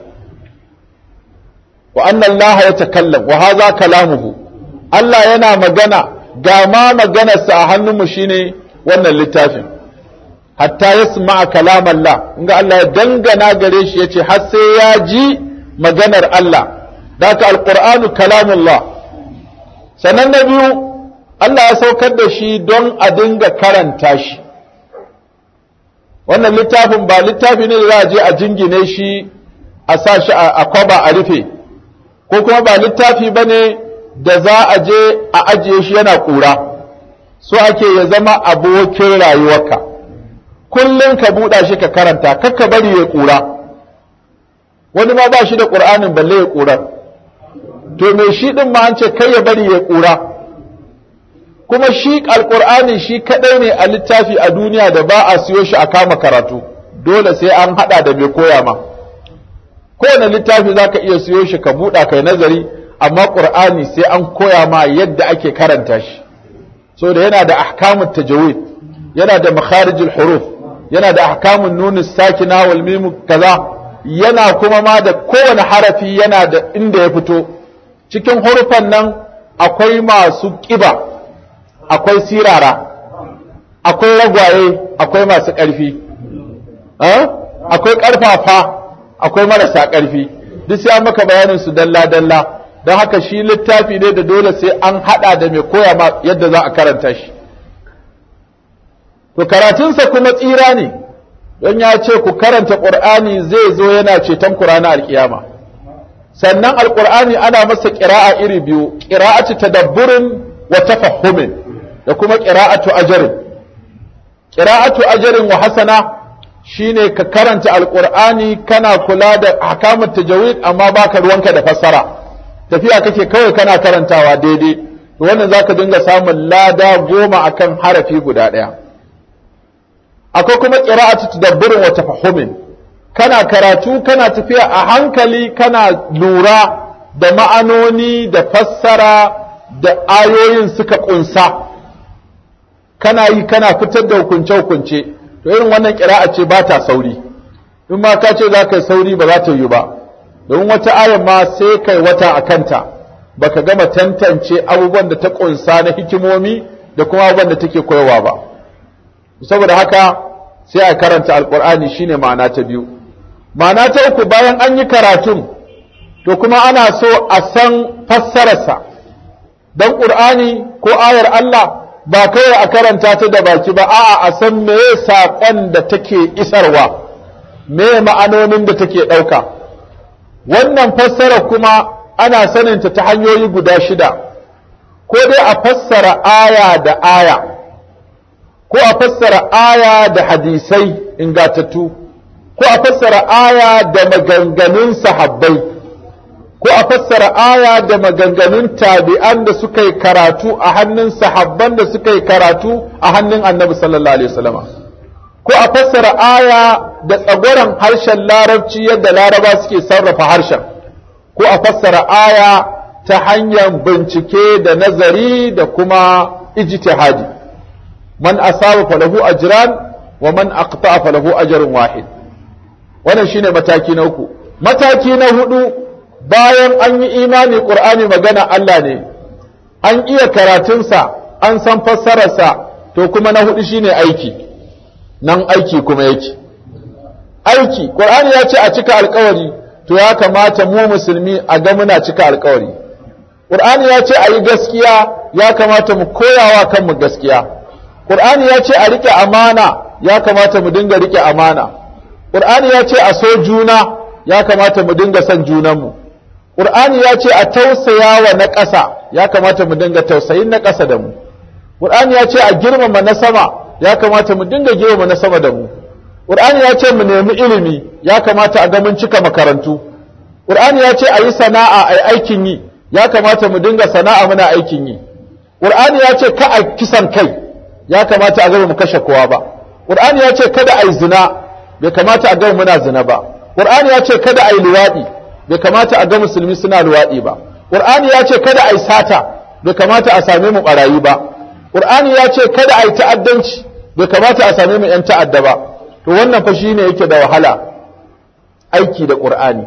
wa annan Allah ya takallam wa haza kalamuhu Allah yana magana ga ma maganarsa a hannunmu shine wannan littafin hatta ya sama'a kalam Allah inga Allah ya dangana gare shi ya ce har sai ya ji maganar Allah daga alƙur'anu kalamullah sannan na biyu Allah ya saukar da shi don a dinga karanta shi wannan littafin ba littafi ne da za a je a jingine shi a sa shi a kwaba a rufe ko kuma ba littafi ba ne da za a je a ajiye shi yana ƙura so ake ya zama abokin rayuwarka kullum ka buɗa shi ka karanta kakka bari ya ƙura wani ma ba shi da ƙur'anin balle ya ƙurar to me shi ɗin ma an ce kai ya bari ya ƙura kuma shi alƙur'ani shi kaɗai ne a littafi a duniya da ba a siyo shi a kama karatu dole sai an haɗa da mai koya ma kowane littafi za ka iya siyo shi ka buɗa kai nazari amma ƙur'ani sai an koya ma yadda ake karanta shi so da yana da ahkamun tajawid yana da makharijul huruf yana da ahkamun nunin sakina wal mim kaza yana kuma ma da kowane harafi yana da inda ya fito cikin hurufan nan akwai masu ƙiba akwai sirara akwai ragwaye akwai masu ƙarfi akwai ƙarfafa akwai marasa ƙarfi duk sai an maka bayanin su dalla dalla don haka shi littafi ne da dole sai an haɗa da mai koya ma yadda za a karanta shi to karatunsa kuma tsira ne don ya ce ku karanta ƙur'ani zai zo yana ceton ku ranar alkiyama sannan alƙur'ani ana masa ƙira'a iri biyu ƙira'atu tadabburin wa tafahhumin da kuma ƙira'atu ajarin ƙira'atu ajarin wa hasana shine ka karanta alƙur'ani kana kula da ahkamut tajawid amma baka ruwanka da fassara tafiya kake kawai kana karantawa daidai to wannan zaka dinga samun lada goma akan harafi guda ɗaya akwai kuma qira'atu tadabburin wa tafahhumin kana karatu kana tafiya a hankali kana lura da ma'anoni da fassara da ayoyin suka kunsa kana yi kana fitar da hukunce hukunce to irin wannan qira'a ce ba ta sauri in ma ka ce za ka yi sauri ba za ta yi ba domin wata ayan ma sai kai wata a kanta baka gama tantance abubuwan da ta kunsa na hikimomi da kuma abubuwan da take koyawa ba saboda haka sai a karanta alkur'ani shine ma'ana ta biyu ma'ana ta uku bayan an yi karatun to kuma ana so a san fassararsa don ƙur'ani ko ayar Allah ba kawai a karanta ta da baki ba a'a a san meye saƙon da take isarwa me ma'anonin da take ɗauka wannan fassara kuma ana saninta ta hanyoyi guda shida ko dai a fassara aya da aya ko a fassara aya da hadisai ingatattu ko a fassara aya da maganganun sahabbai ko a fassara aya da maganganun tabi'an da suka yi karatu a hannun sahabban da suka yi karatu a hannun annabi sallallahu alaihi wasallama ko a fassara aya da tsagoran harshen larabci yadda laraba suke sarrafa harshen ko a fassara aya ta hanyar bincike da nazari da kuma ijtihadi man asaba falahu ajran wa man aqta falahu ajrun wahid wannan shine mataki na uku mataki na hudu bayan an yi imani qur'ani magana Allah ne an iya karatunsa an san fassararsa to kuma na hudu shine aiki nan aiki kuma yake aiki qur'ani ya ce a cika alkawari to ya kamata mu musulmi a ga muna cika alkawari qur'ani ya ce a yi gaskiya ya kamata mu koyawa kanmu gaskiya qur'ani ya ce a rike amana ya kamata mu dinga rike amana qur'ani ya ce a so juna ya kamata mu dinga son junanmu qur'ani ya ce a tausaya wa na ƙasa ya kamata mu dinga tausayin na ƙasa da mu qur'ani ya ce a girmama na sama ya kamata mu dinga girmama na sama da mu Qur'ani ya ce mu nemi ilimi ya kamata a ga mun cika makarantu Qur'ani ya ce a yi sana'a a aikin yi ya kamata mu dinga sana'a muna aikin yi Qur'ani ya ce ka a kisan kai ya kamata a ga mu kashe kowa ba Qur'ani ya ce kada a yi zina bai kamata a ga muna zina ba Qur'ani ya ce kada a yi luwaɗi bai kamata a ga musulmi suna luwaɗi ba Qur'ani ya ce kada a yi sata bai kamata a same mu barayi ba Qur'ani ya ce kada a yi ta'addanci bai kamata a same mu 'yan ta'adda ba to wannan fa shine yake da wahala aiki da ƙur'ani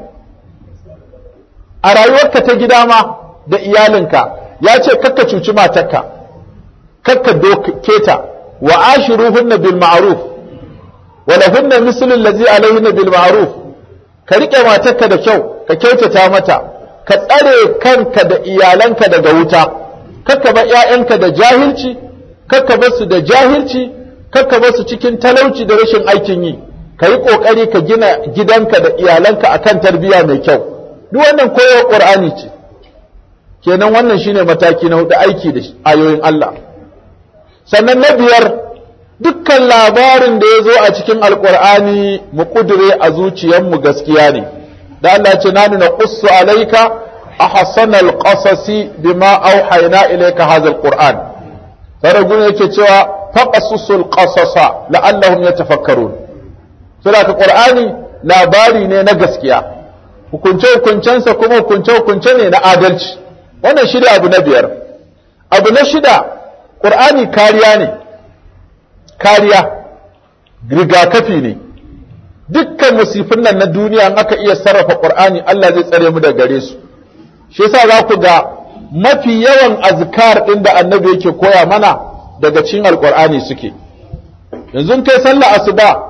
a rayuwarka ta gida ma da iyalinka ya ce kakka cuci matarka kakka doke ta wa ashiruhunna bil ma'ruf wa lahunna mislu allazi alayhinna bil ma'ruf ka rike matarka da kyau ka kyautata mata ka tsare kanka da iyalanka daga wuta kakka bar ƴaƴanka da jahilci kakka bar su da jahilci kakka basu cikin talauci da rashin aikin yi ka yi ƙoƙari ka gina gidanka da iyalanka akan tarbiyya mai kyau duk wannan koyar ƙur'ani ce kenan wannan shine mataki na hudu aiki da ayoyin Allah sannan na biyar dukkan labarin da ya zo a cikin alƙur'ani mu ƙudure a zuciyarmu gaskiya ne da Allah ce na nuna qussu alaika ahsanal qasasi bima auhayna ilayka hadha alquran saragun yake cewa faqasusul qasasa la'allahum yatafakkarun sura ka qur'ani labari ne na gaskiya hukunce hukuncensa kuma hukunce hukunce ne na adalci wannan shida abu na biyar abu na shida qur'ani kariya ne kariya rigakafi ne dukkan musifin nan na duniya in aka iya sarrafa qur'ani Allah zai tsare mu da gare su shi yasa za ku ga mafi yawan azkar ɗin da annabi yake koya mana daga cikin alkur'ani suke yanzu kai sallah asuba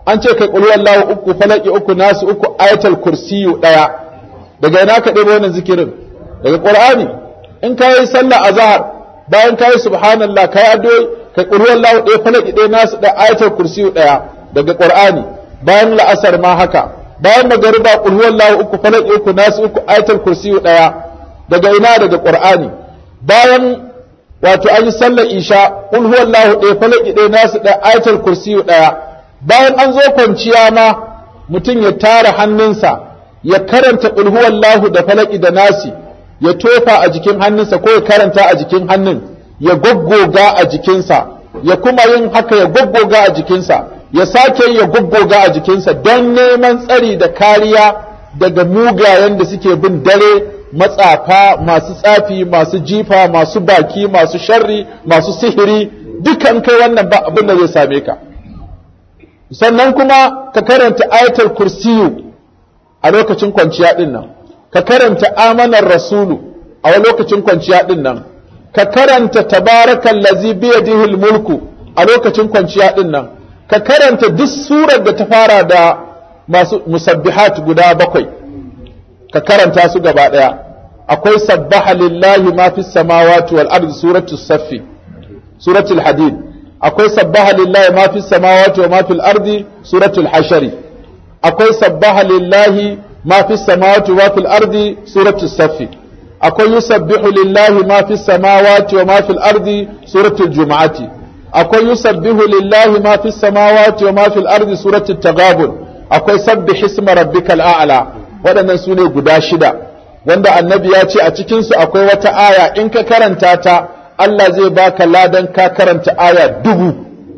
an ce kai qul wallahu uku falaki uku nasu uku ayatul kursiyu daya daga ina ka ɗebo wannan zikirin daga qur'ani in ka yi sallah azhar bayan ka yi subhanallah ka yi addu'o'i kai qul wallahu ɗaya falaki ɗaya nasu da ayatul kursiyu daya daga qur'ani bayan la'asar ma haka bayan magariba qul wallahu uku falaki uku nasu uku ayatul kursiyu daya daga ina daga qur'ani bayan wato an yi sallar isha qul huwallahu ɗaya falaki ɗaya nasu da ayatul kursiyu ɗaya bayan an zo kwanciya ma mutum ya tara hannunsa ya karanta qul huwallahu da falaki da nasi ya tofa a jikin hannunsa ko ya karanta a jikin hannun ya goggoga a jikinsa ya kuma yin haka ya goggoga a jikinsa ya sake ya goggoga a jikinsa don neman tsari da kariya daga mugayen da suke bin dare matsafa masu tsafi masu jifa masu baki masu sharri masu sihiri dukan kai wannan ba abin da zai same ka sannan kuma ka karanta ayatul kursiyu a lokacin kwanciya din nan ka karanta amanar rasulu a lokacin kwanciya din nan ka karanta tabarakal lazi biyadihi mulku a lokacin kwanciya din nan ka karanta duk surar da ta fara da masu musabbihat guda bakwai ka karanta su gaba ɗaya akwai sabbaha lillahi ma fi samawati wal ardi suratu saffi suratul hadid akwai sabbaha lillahi ma fi samawati wa ma fil ardi suratul hashari akwai sabbaha lillahi ma fi samawati wa fil ardi suratul saffi akwai yusabbihu lillahi ma fi samawati wa ma fil ardi suratul jumu'ati akwai yusabbihu lillahi ma fi samawati wa ma fil ardi suratul taghabun akwai sabbih isma rabbikal a'la waɗannan su ne guda shida wanda annabi ya ce a cikinsu akwai wata aya in ka karanta ta Allah zai baka ladan ka karanta aya dubu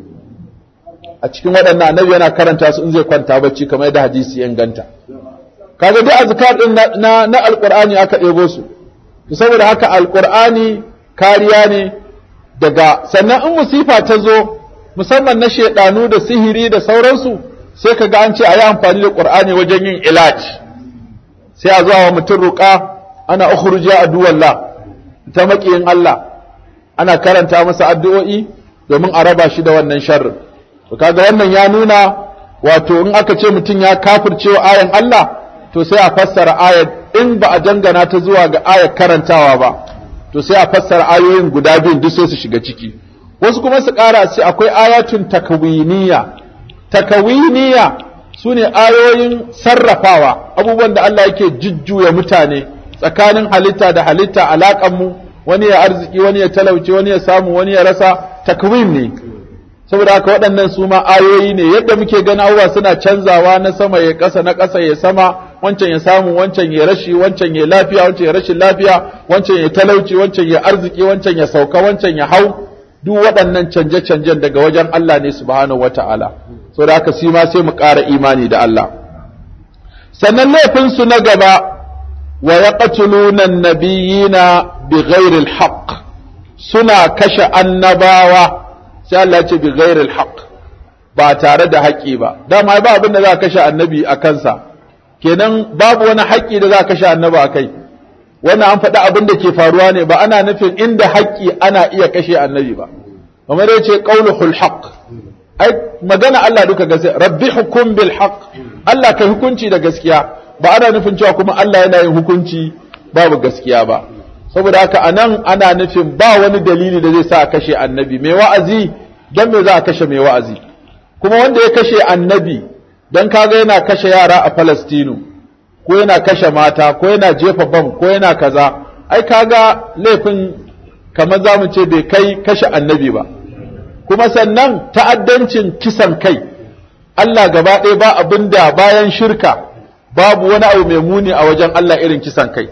a cikin waɗannan annabi yana karanta su in zai kwanta bacci kamar yadda hadisi ya inganta kaga duk azkar din na na alqur'ani aka ɗebo su to saboda haka alqur'ani kariya ne daga sannan in musifa ta zo musamman na shedanu da sihiri da sauransu sai kaga an ce a yi amfani da qur'ani wajen yin ilaji sai a zuwa wa mutum ruƙa ana ukhruja aduwallah ta maƙiyin Allah ana karanta masa addu'o'i domin a raba shi da wannan sharrin to kaga wannan ya nuna wato in aka ce mutum ya kafircewa ayan Allah to sai a fassara ayat in ba a dangana ta zuwa ga ayat karantawa ba to sai a fassara ayoyin guda biyun duk sai su shiga ciki wasu kuma su ƙara sai akwai ayatun takawiniya takawiniya su ne ayoyin sarrafawa abubuwan da Allah yake jujjuya mutane tsakanin halitta da halitta alaƙanmu wani ya arziki wani ya talauce wani ya samu wani ya rasa takwim ne saboda haka waɗannan su ma ayoyi ne yadda muke gani abubuwa suna canzawa na sama ya ƙasa na ƙasa ya sama wancan ya samu wancan ya rashi wancan ya lafiya wancan ya rashin lafiya wancan ya talauci wancan ya arziki wancan ya sauka wancan ya hau duk waɗannan canje-canjen daga wajen Allah ne subhanahu wata'ala so da haka ma sai mu ƙara imani da Allah sannan laifinsu na gaba wa yaqtuluna an-nabiyina bighairi al-haqq suna kashe annabawa sai Allah ya ce bighairi al-haqq ba tare da haƙƙi ba dama ba abin da za a kashe annabi a kansa kenan babu wani haƙƙi da za a kashe annabi a kai wannan an faɗi abin da ke faruwa ne ba ana nufin inda haƙƙi ana iya kashe annabi ba kamar ya ce qauluhul haqq ai magana Allah duka gaskiya rabbi hukum bil haqq Allah kai hukunci da gaskiya ba ana nufin cewa kuma Allah yana yin hukunci babu gaskiya ba saboda haka anan ana nufin ba wani dalili da zai sa a kashe annabi mai wa'azi dan me za a kashe mai wa'azi kuma wanda ya kashe annabi dan kaga yana kashe yara a Falastinu ko yana kashe mata ko yana jefa bam ko yana kaza ai kaga laifin kamar za mu ce bai kai kashe annabi ba kuma sannan ta'addancin kisan kai Allah gaba ɗaya ba abin da bayan shirka babu wani abu mai muni a wajen Allah irin kisan kai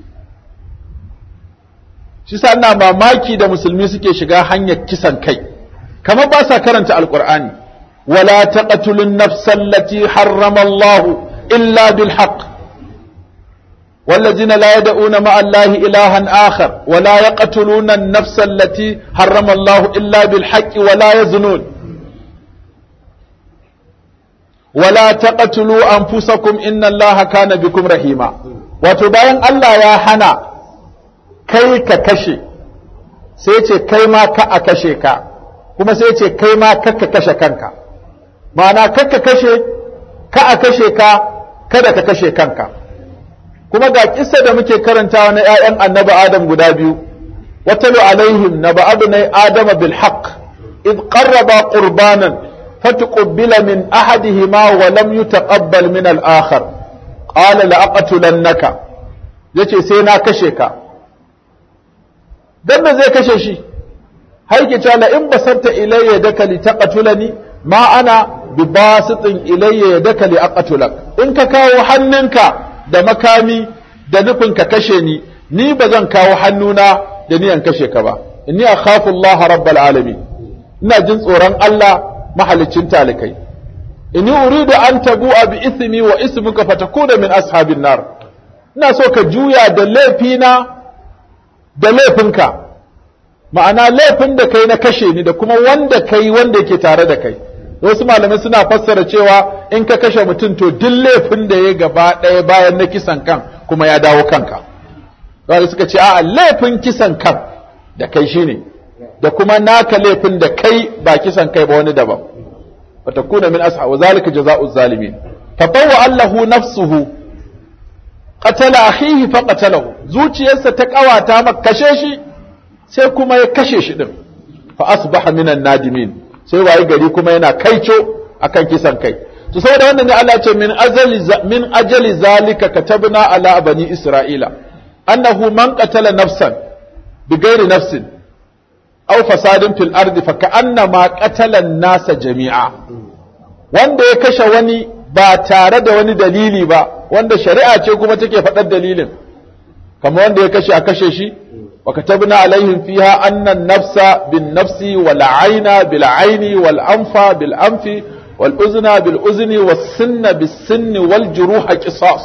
shi sa ina mamaki da musulmi suke shiga hanyar kisan kai kamar ba sa karanta alqur'ani wala taqtulun nafsal lati harrama Allah illa bil haqq والذين لا يدعون مع الله إلها آخر ولا يقتلون النفس التي حرم الله إلا بالحق ولا يزنون ولا تقتلوا أنفسكم إن الله كان بكم رحيما وتبين الله يا حنا كي ككشي سيتي كي ما كأكشي كا kuma sai ce kai ma kakka kashe kanka ma'ana kakka kashe ka a kashe ka kada ka kashe kanka kuma ga kissa da muke karantawa na 'ya'yan annabi adam guda biyu watalu alaihim naba abnai adama bil haqq id qarraba qurbanan فتقبل من أحدهما ولم يتقبل من الآخر قال لأقتلنك yace sai na kashe ka dan zai kashe shi haike cewa la in basarta ilayya daka li taqtulani ma ana bi basitin ilayya yadaka li aqtulak in ka kawo hannunka da makami da nufin ka kashe ni ni ba zan kawo hannuna da niyan kashe ka ba inni akhafu Allah rabbal alamin ina jin tsoron Allah mahalicin talikai inni uridu an tabu'a bi ismi wa ismuka fatakuna min ashabin nar ina so ka juya da laifina da laifinka ma'ana laifin da kai na kashe ni da kuma wanda kai wanda yake tare da kai wasu malamai suna fassara cewa in ka kashe mutum to duk laifin da ya gaba ɗaya bayan na kisan kan kuma ya dawo kanka wanda suka ce a'a laifin kisan kan da kai shine da kuma naka laifin da kai ba kisan kai ba wani daban fatakuna min asha wa zalika jazaa'u zalimin tabawwa allahu nafsuhu qatala akhihi fa qatalahu zuciyarsa ta kawata maka kashe shi sai kuma ya kashe shi din fa asbaha minan nadimin sai waye gari kuma yana kaico akan kisan kai to saboda wannan ne Allah ya ce min ajali min ajali zalika katabna ala bani isra'ila annahu man qatala nafsan bighairi nafsin aw fasadin fil ardi fa ka'annama qatala an-nasa jami'a wanda ya kashe wani ba tare da wani dalili ba wanda shari'a ce kuma take faɗar dalilin kamar wanda ya kashe a kashe shi wa katabna alaihim fiha anna an-nafsa bin-nafsi wal 'ayna bil-'ayni wal anfa bil-anfi wal uzna bil uzni was sinna bis sinni wal juruha qisas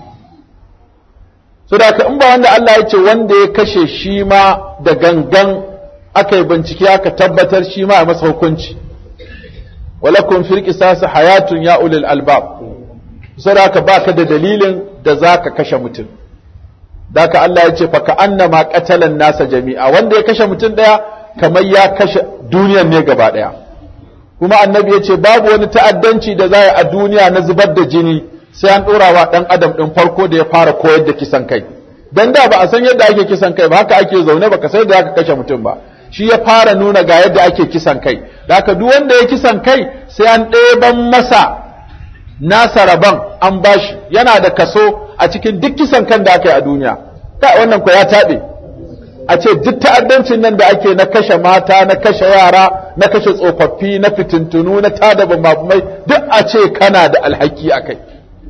so da in ba wanda Allah ya ce wanda ya kashe shi ma da gangan aka yi bincike aka tabbatar shi ma a masa hukunci walakum fil qisas hayatun ya ulil albab so da baka da dalilin da zaka kashe mutum daka Allah ya ce fa ka annama qatalan nasa jami'a wanda ya kashe mutum daya kamar ya kashe duniyar ne gaba daya kuma annabi ya ce babu wani ta'addanci da za a duniya na zubar da jini sai an ɗora wa ɗan adam ɗin farko da ya fara koyar da kisan kai dan da ba a san yadda ake kisan kai ba haka ake zaune ba ka sai da aka kashe mutum ba shi ya fara nuna ga yadda ake kisan kai da haka duk wanda ya kisan kai sai an ɗeban masa nasa rabon an bashi yana da kaso a cikin duk kisan kan da aka yi a duniya ta wannan ko ya taɓe a ce duk ta'addancin nan da ake na kashe mata na kashe yara na kashe tsofaffi na fitintunu na tada bambamai duk a ce kana da alhaki a kai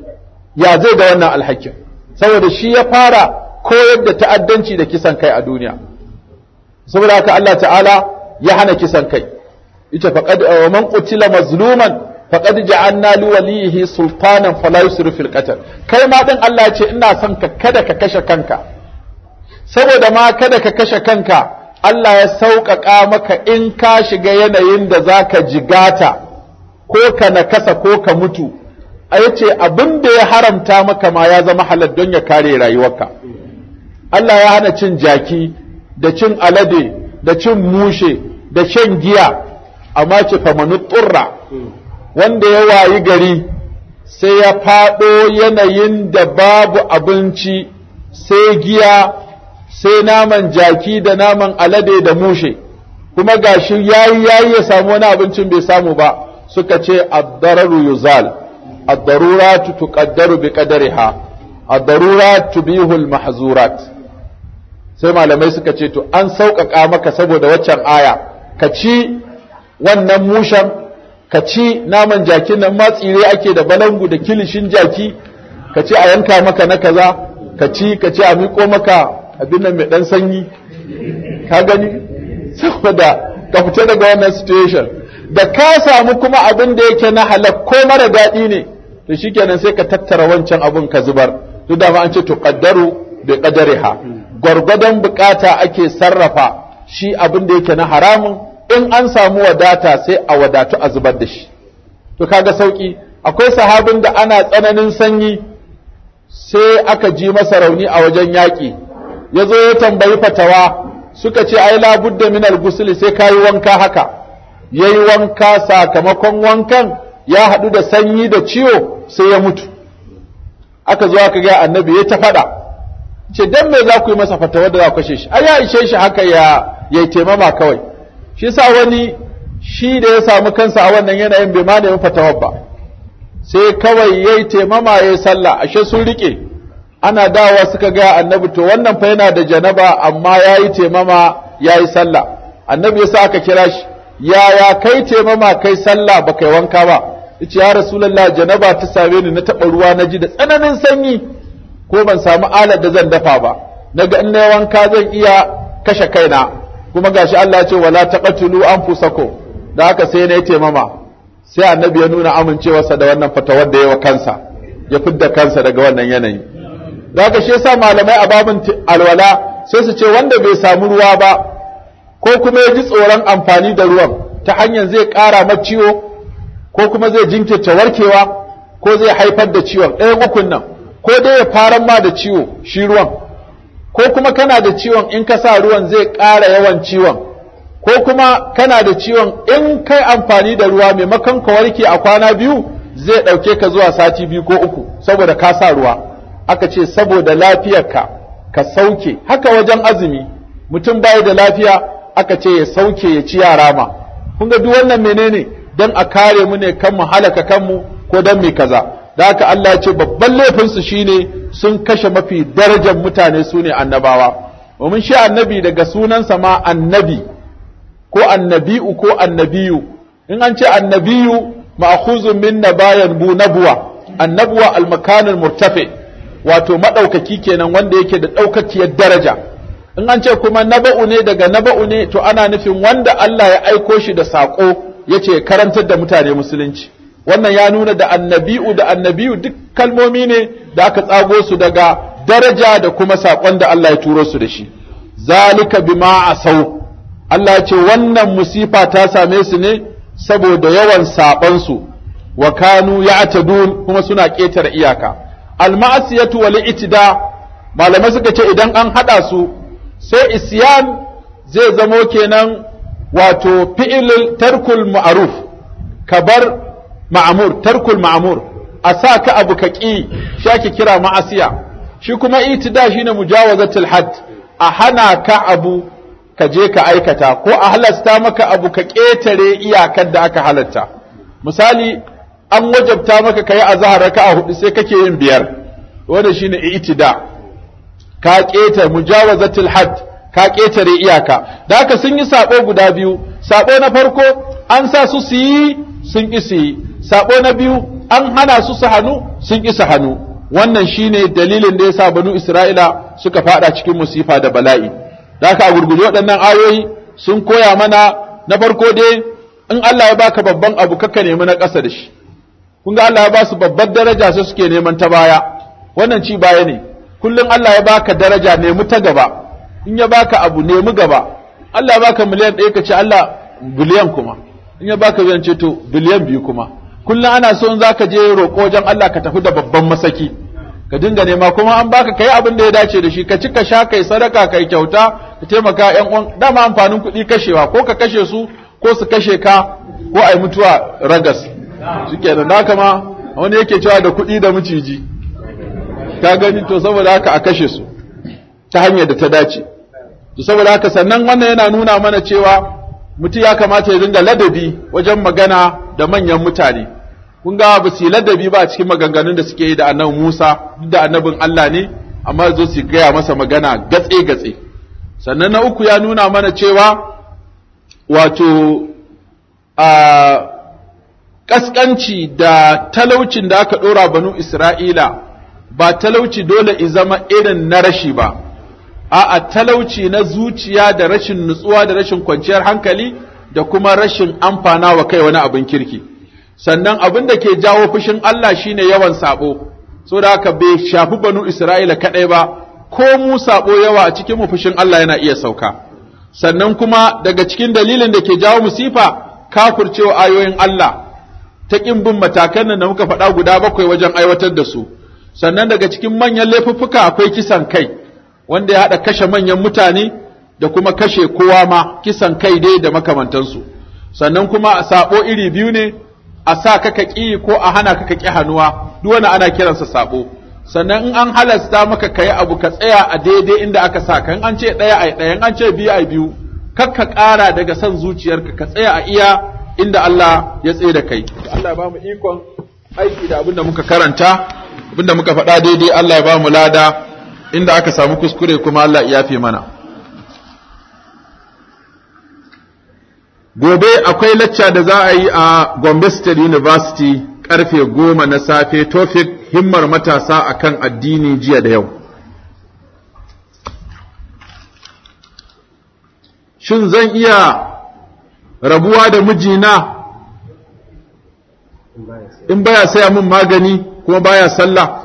ya zai ga wannan alhakin saboda shi ya fara koyar da ta'addanci da kisan kai a duniya saboda haka Allah ta'ala ya hana kisan kai ita faqad wa man qutila mazluman faqad ja'alna li walihi sultanan fala yusrif fil qatl kai ma din Allah ya ce ina son ka kada ka kashe kanka saboda ma kada ka kashe kanka Allah ya sauƙaƙa maka in ka shiga yanayin da zaka jigata ko ka nakasa ko ka mutu a yace abin da ya haramta maka ma ya zama halal don ya kare rayuwarka Allah ya hana cin jaki da cin alade da cin mushe da shan giya amma ce famanu turra wanda ya wayi gari sai ya faɗo yanayin da babu abinci sai giya sai naman jaki da naman alade da mushe kuma gashi yayi yayi ya samu wani abincin bai samu ba suka ce ad-dararu yuzal ad-daruratu tuqaddaru bi qadariha ad-darurat tubihu al-mahzurat sai malamai suka ce to an sauƙaƙa maka saboda waccan aya ka ci wannan mushen ka ci naman jakin nan ma tsire ake da balangu da kilishin jaki ka ci a yanka maka na kaza ka ci ka ci a miƙo maka abin nan mai ɗan sanyi ka gani saboda ka fita daga wannan situation da ka samu kuma abin da yake na halak ko mara daɗi ne to shikenan sai ka tattara wancan abin ka zubar duk da ma an ce to qaddaru bi qadariha gwargwadon bukata ake sarrafa shi abin da yake na haramun in an samu wadata sai a wadatu a zubar da shi to kaga sauki akwai sahabin da ana tsananin sanyi sai aka ji masa rauni a wajen yaƙi ya zo ya tambayi fatawa suka ce ai labudda min al sai kayi wanka haka yayi wanka sakamakon wankan ya haɗu da sanyi da ciwo sai ya mutu aka zo aka ga annabi ya ta faɗa ce dan me za ku yi masa fatawa da za ku kashe shi ai ya ishe shi haka ya ya taimama kawai shi sa wani shi da ya samu kansa a wannan yanayin bai ma nemi fatawar ba sai kawai yayi taimama yayi sallah ashe sun rike ana dawa suka ga annabi to wannan fa yana da janaba amma yayi taimama yayi sallah annabi ya sa aka kira shi yaya kai taimama kai sallah ba kai wanka ba yace ya rasulullah janaba ta same ni na taba ruwa na ji da tsananin sanyi ko ban samu alar da zan dafa ba naga in nayi wanka zan iya kashe kaina kuma gashi Allah ya ce wala taqatulu anfusakum da haka sai na yi taimama sai annabi ya nuna amincewarsa da wannan fatawar da yawa kansa ya fidda kansa daga wannan yanayi da haka shi yasa malamai a babin alwala sai su ce wanda bai samu ruwa ba ko kuma ya ji tsoron amfani da ruwan ta hanyar zai ƙara ma ciwo ko kuma zai jinkirta warkewa ko zai haifar da ciwon ɗayan ukun nan ko dai ya faran ma da ciwo shi ruwan ko kuma kana da ciwon in ka sa ruwan zai ƙara yawan ciwon ko kuma kana da ciwon in kai amfani da ruwa maimakon ka warke a kwana biyu zai ɗauke ka zuwa sati biyu ko uku saboda ka sa ruwa aka ce saboda lafiyarka ka sauke haka wajen azumi mutum bai da lafiya aka ce ya sauke ya ci yara ma kun ga duk wannan menene dan a kare mu ne kan mu halaka kanmu ko dan mai kaza da haka Allah ya ce babban laifin su shine sun kashe mafi darajar mutane su ne annabawa domin shi annabi daga sunansa ma annabi ko annabi'u ko annabiyu in an ce annabiyu ma'khuzun min nabayan bu nabwa annabuwa al-makan murtafi wato madaukaki kenan wanda yake da daukakiyar daraja in an ce kuma naba'u ne daga naba'u ne to ana nufin wanda Allah ya aiko shi da sako yace karantar da mutane musulunci wannan ya nuna da annabi'u da annabiyu duk kalmomi ne da aka tsago su daga daraja da kuma sakon da Allah ya turo su da shi zalika bima asau Allah ya ce wannan musifa ta same su ne saboda yawan saɓansu wa kanu ya'tadun kuma suna ƙetare iyaka al-ma'siyatu wal itida malamai suka ce idan an hada su sai isyan zai zamo kenan wato fi'il tarkul ma'ruf kabar ma'mur tarkul ma'mur a sa ka abu ka ƙi shi ake kira ma'asiya shi kuma itida shine mujawazatul hadd a hana ka abu ka je ka aikata ko a halasta maka abu ka ƙetare iyakar da aka halatta misali an wajabta maka ka yi azahar raka a hudu sai kake yin biyar wanda shine itida ka ƙetare mujawazatul had ka ƙetare iyaka da haka sun yi sabo guda biyu sabo na farko an sa su su yi sun ƙi su yi sabo na biyu an hana su su hannu sun ƙi su hannu wannan shine dalilin da yasa banu isra'ila suka fada cikin musifa da bala'i da aka gurguje waɗannan ayoyi sun koya mana na farko dai in Allah ya baka babban abu kaka nemi na ƙasa da shi kun ga Allah ya ba su babbar daraja sai suke neman ta baya wannan ci baya ne kullum Allah ya baka daraja nemi ta gaba in ya baka abu nemi gaba Allah ya baka miliyan ɗaya ka ce Allah biliyan kuma in ya baka biliyan ce to biliyan biyu kuma kullum ana so in zaka je roƙo wajen Allah ka tafi da babban masaki ka dinga nema kuma an baka kai abin da ya dace da shi ka ci ka sha kai sadaka kai kyauta ka taimaka ƴan uwan dama amfanin kuɗi kashewa ko ka kashe su ko su kashe ka ko ai mutuwa ragas shikenan da kama wani yake cewa da kuɗi da miciji ka gani to saboda haka a kashe su ta hanyar da ta dace to saboda haka sannan wannan yana nuna mana cewa mutum ya kamata ya dinga ladabi wajen magana da manyan mutane kun ga ba su yi ladabi ba a cikin maganganun da suke yi da annabi Musa duk da annabin Allah ne amma zo su gaya masa magana gatse gatse sannan na uku ya nuna mana cewa wato a kaskanci da talaucin da aka dora banu Isra'ila ba talauci dole i zama irin na rashi ba a'a talauci na zuciya da rashin nutsuwa da rashin kwanciyar hankali da kuma rashin amfana wa kai wani abin kirki sannan abin da ke jawo fushin Allah shine yawan sabo so da haka bai shafi banu Isra'ila kadai ba ko mu sabo yawa a cikin mu fushin Allah yana iya sauka sannan kuma daga cikin dalilin da ke jawo musifa kafircewa ayoyin Allah ta kin bin matakan nan da muka faɗa guda bakwai wajen aiwatar da su sannan daga cikin manyan laifuffuka akwai kisan kai wanda ya haɗa kashe manyan mutane da kuma kashe kowa ma kisan kai dai da makamantansu sannan kuma sabo iri biyu ne a sa ka ka ƙi ko a hana ka ka ƙi hannuwa duk wani ana kiransa sabo sannan in an halasta maka kayi abu ka tsaya a daidai inda aka sa ka in an ce ɗaya ai ɗaya in an ce biyu ai biyu kar ka ƙara daga son zuciyarka ka tsaya a iya inda Allah ya tsaye da kai Allah ya ba mu ikon aiki da abinda muka karanta abinda muka faɗa daidai Allah ya ba mu lada inda aka samu kuskure kuma Allah ya yafe mana gobe akwai lacca da za a yi a Gombe State University karfe goma na safe topic himmar matasa akan addini jiya da yau shin zan iya rabuwa da mijina in baya saya min magani kuma baya sallah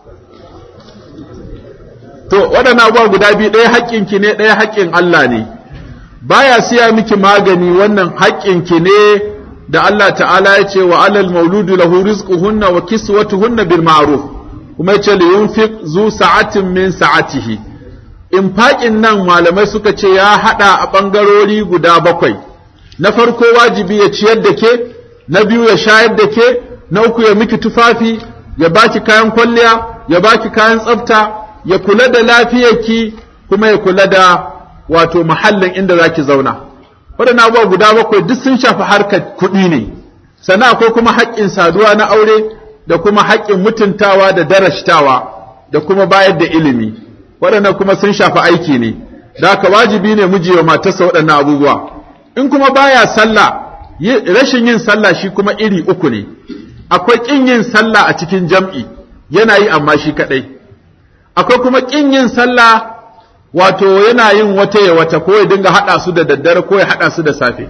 to waɗannan abubuwa guda biyu ɗaya haƙƙinki ne ɗaya haƙƙin Allah ne baya siya miki magani wannan haƙƙinki ne da Allah ta'ala ya ce wa alal mauludu lahu rizquhunna wa kiswatuhunna bil ma'ruf kuma ya ce li yunfiq zu sa'atin min sa'atihi infaƙin nan malamai suka ce ya hada a bangarori guda bakwai na farko wajibi ya ciyar da ke na biyu ya shayar da ke na uku ya miki tufafi ya baki kayan kwalliya ya baki kayan tsafta ya kula da lafiyarki kuma ya kula da wato mahallin inda zaki zauna waɗannan abubuwa guda bakwai duk sun shafi harkar kuɗi ne sannan akwai kuma haƙƙin saduwa na aure da kuma haƙƙin mutuntawa da darashtawa da kuma bayar da ilimi waɗannan kuma sun shafi aiki ne da haka wajibi ne miji wa matarsa waɗannan abubuwa in kuma baya sallah rashin yin sallah shi kuma iri uku ne akwai ƙin yin sallah a cikin jam'i yana yi amma shi kaɗai akwai kuma ƙin yin sallah wato yana yin wata ya wata ko ya dinga haɗa su da daddare ko ya haɗa su da safe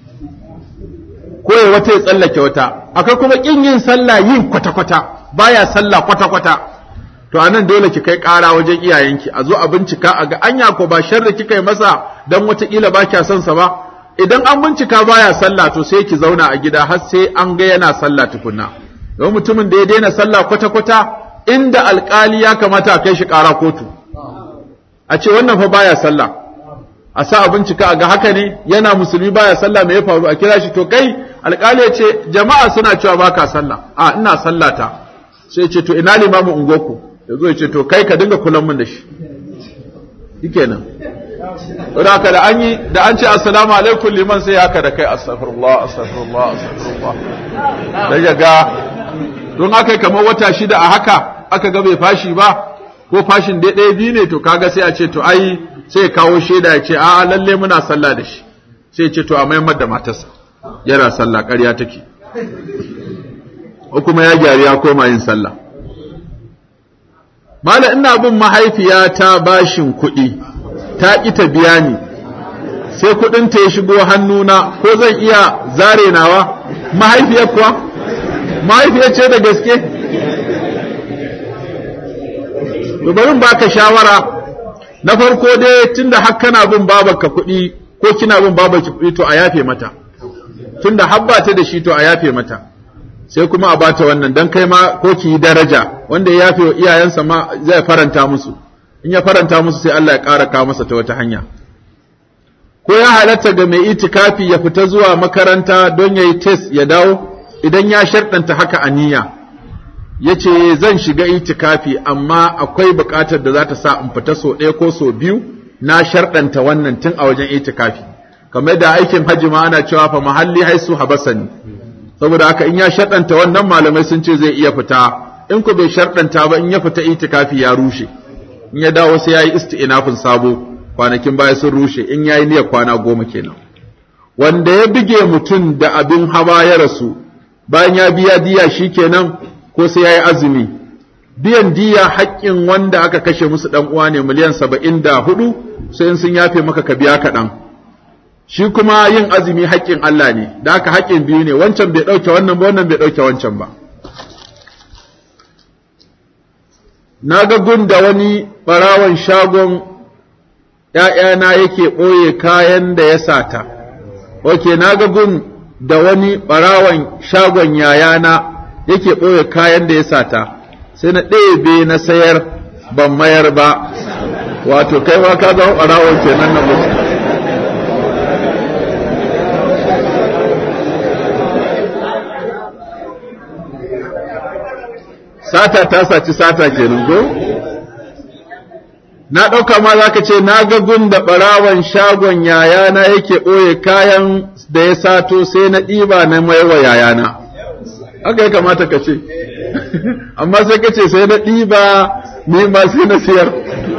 ko ya wata ya tsallake wata akwai kuma ƙin yin sallah yin kwata-kwata baya sallah kwata-kwata to anan dole ki kai ƙara wajen iyayenki a zo a bincika a ga anya ko ba sharri kika yi masa dan wataƙila ba kya son sa ba idan an bincika baya sallah to sai ki zauna a gida har sai an ga yana sallah tukunna don mutumin da ya daina sallah kwata-kwata inda alƙali ya kamata a kai shi ƙara kotu a ce wannan fa baya sallah a sa a bincika a ga haka ne yana musulmi baya sallah me ya faru a kira shi to kai alƙali ya ce jama'a suna cewa baka sallah a ina sallata sai ce to ina limamin ungoku ya zo ya ce to kai ka dinga kulan min da shi shikenan Wadda haka da an yi da an ce assalamu alaikum liman sai haka da kai astaghfirullah astaghfirullah astaghfirullah da ya ga don aka kamar wata shida a haka aka ga bai fashi ba ko fashin dai ɗaya biyu ne to kaga sai a ce to ai sai ya kawo shaida ya ce a lalle muna sallah da shi sai ya ce to a maimar da matarsa yana sallah ƙarya take ko kuma ya gyari ya koma yin sallah mala ina bin mahaifiyata bashin kuɗi ta ƙi ta biya ni sai kuɗin ta ya shigo hannuna ko zan iya zare nawa mahaifiyar kuwa mahaifiyar ce da gaske to bari baka shawara na farko dai tunda har kana bin babarka kuɗi ko kina bin babarki kuɗi to a yafe mata tunda har ba ta da shi to a yafe mata sai kuma a bata wannan dan kai ma ko ki yi daraja wanda ya yafe wa iyayensa ma zai faranta musu in ya faranta musu sai Allah ya ƙara kawo masa ta wata hanya ko ya halatta ga mai itikafi ya fita zuwa makaranta don ya yi test ya dawo idan ya sharɗanta haka a niyya ya ce zan shiga itikafi amma akwai buƙatar da za ta sa in fita so ɗaya ko so biyu na sharɗanta wannan tun a wajen itikafi kamar da aikin hajji ma ana cewa fa mahalli haisu habasani saboda haka in ya sharɗanta wannan malamai sun ce zai iya fita in ku bai sharɗanta ba in ya fita itikafi ya rushe in ya dawo sai ya yi isti'inafin sabo kwanakin baya sun rushe in ya yi niyyar kwana goma kenan wanda ya bige mutum da abin hawa ya rasu bayan ya biya diya shi kenan ko sai ya yi azumi biyan diya haƙƙin wanda aka kashe musu ɗan uwa ne miliyan saba'in da hudu sai in sun yafe maka ka biya kaɗan shi kuma yin azumi haƙƙin Allah ne da aka haƙƙin biyu ne wancan bai ɗauke wannan ba wannan bai ɗauke wancan ba na ga gun da wani ɓarawan shagon ‘ya'yana yake ɓoye kayan da ya sata, ok, na ga gun da wani ɓarawan shagon yayana yake ɓoye kayan da ya sata, sai na ɗebe na sayar ban mayar ba, wato kai ma ka zama ɓarawon kenan na mutu. sata ta saci sata kenan ko na ɗauka ma za ka ce na ga gun da ɓarawan shagon yayana yake ɓoye kayan da ya sato sai na ɗiba na maiwa yayana haka ya kamata ka ce amma sai ka ce sai na ɗiba ni ma sai na siyar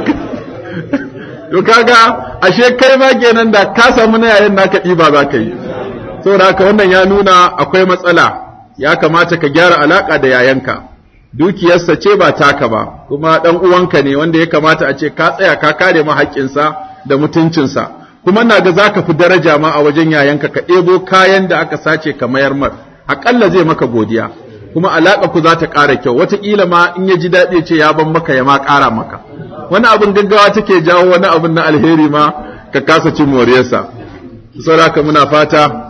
to kaga ashe kai ma kenan da ka samu na yayin naka ɗiba za ka yi saboda haka wannan ya nuna akwai matsala ya kamata ka gyara alaka da yayanka dukiyarsa ce ba taka ba kuma dan uwanka ne wanda ya kamata a ce ka tsaya ka kare ma haƙƙinsa da mutuncinsa kuma na ga zaka fi daraja ma a wajen yayanka ka ɗebo kayan da aka sace ka mayar mar aƙalla zai maka godiya kuma alaƙa ku za ta ƙara kyau wataƙila ma in ya ji daɗi ce ya ban maka ya ma ƙara maka wani abin gaggawa take jawo wani abin na alheri ma ka kasa cin moriyarsa saboda muna fata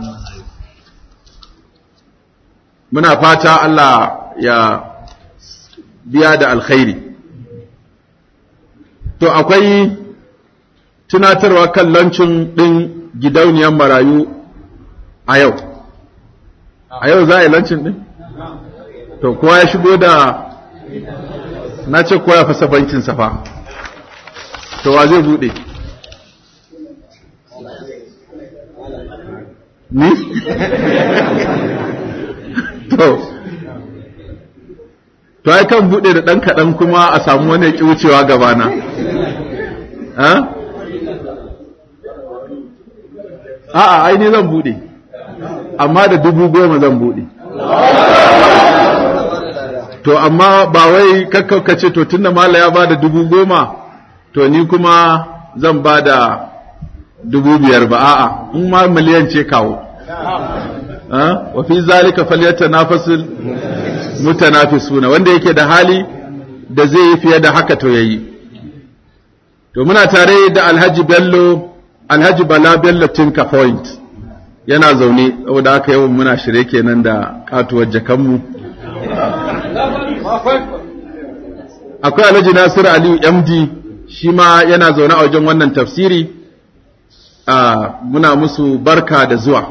muna fata Allah ya biya da alkhairi to akwai tunatarwa kan lancin ɗin gidauniyar marayu a yau a yau za a yi lancin ɗin to kowa ya shigo da na ce kowa ya fasa bankin safa to wa zai buɗe ni to to ai kan bude da dan kadan kuma a samu wani ya ki wucewa gabana ha a'a ai ne zan bude amma da dubu goma zan bude to amma ba wai kakkaukace to tunda mala ya bada dubu goma to ni kuma zan bada dubu biyar ba a'a in ma miliyan ce kawo wa fi zalika falyatanafasul mutanafisuna wanda yake da hali da zai yi fiye da haka to yayi to muna tare da Alhaji Bello Alhaji Bala Bello Tinka Point yana zaune saboda haka yau muna shirye kenan da katuwar jakanmu akwai Alhaji Nasiru Aliyu MD shi ma yana zaune a wajen wannan tafsiri muna musu barka da zuwa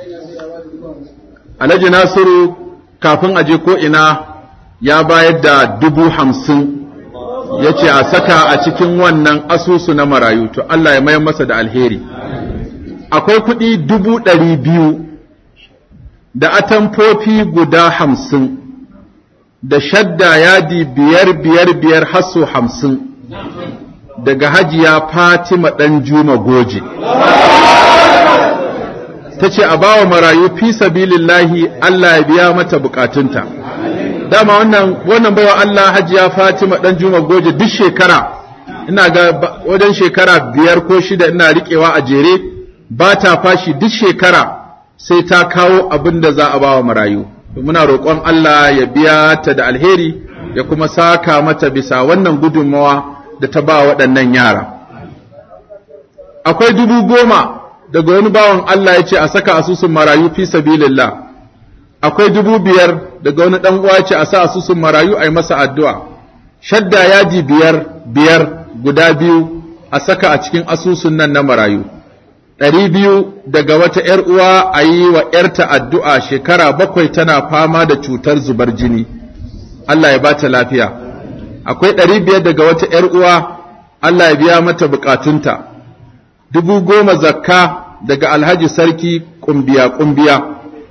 Alhaji Nasiru kafin aje ko ina ya bayar da dubu hamsin ya ce a saka a cikin wannan asusu na marayu to Allah ya mayar masa da alheri. Akwai kuɗi dubu ɗari biyu da atamfofi guda hamsin da shadda yadi biyar biyar biyar hasso hamsin daga hajiya Fatima ɗan Juma Goje. ta ce a bawa marayu fi sabilillahi Allah ya biya mata bukatunta dama wannan wannan bawa Allah hajiya Fatima dan Juma Goje duk shekara ina ga wajen shekara biyar ko shida ina riƙewa a jere ba ta fashi duk shekara sai ta kawo abin da za a bawa marayu muna roƙon Allah ya biya ta da alheri ya kuma saka mata bisa wannan gudunmawa da ta ba waɗannan yara akwai dubu goma daga wani bawan Allah ya ce a saka asusun marayu fi sabilillah akwai dubu biyar daga wani dan uwa ce a sa asusun marayu a yi masa addu'a shadda yaji biyar biyar guda biyu a saka a cikin asusun nan na marayu ɗari biyu daga wata ‘yar uwa a yi wa ‘yarta addu'a shekara bakwai tana fama da cutar zubar jini Allah ya ba ta lafiya akwai ɗari biyar daga wata ‘yar uwa Allah ya biya mata bukatunta dubu goma zakka daga alhaji sarki kumbiya kumbiya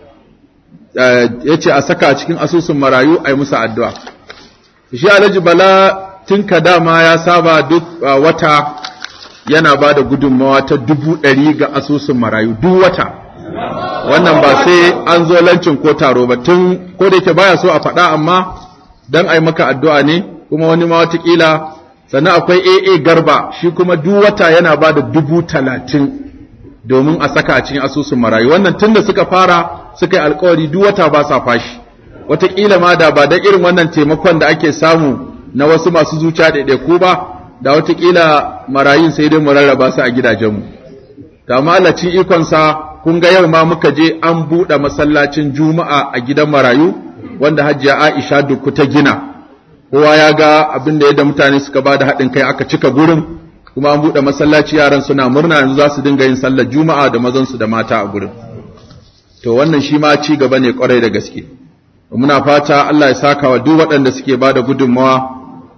ya ce a saka a cikin asusun marayu a yi musu addu'a shi alhaji bala tun ka dama ya saba duk wata yana ba da gudunmawa ta dubu ɗari ga asusun marayu duk wata wannan ba sai an zo lancin ko taro ba tun ko da yake baya so a faɗa amma don a yi maka addu'a ne kuma wani ma watakila sannan akwai AA garba shi kuma duk wata yana ba da dubu talatin domin a saka a cikin asusun marayu wannan tun da suka fara suka yi alkawari duk wata ba sa fashi wataƙila ma da ba da irin wannan taimakon da ake samu na wasu masu zuciya ɗaiɗaiku ba da wataƙila marayun sai dai mu rarraba su a gidajenmu da amma Allah cin ikonsa kun ga yau ma muka je an buɗe masallacin juma'a a gidan marayu wanda hajiya Aisha dukku ta gina kowa ya ga abin da yadda mutane suka ba da haɗin kai aka cika gurin kuma an buɗe masallaci yaran suna murna yanzu za su dinga yin sallar juma'a da mazansu da mata a gurin to wannan shi ma ci gaba ne kwarai da gaske muna fata Allah ya saka wa duk waɗanda suke ba da gudunmawa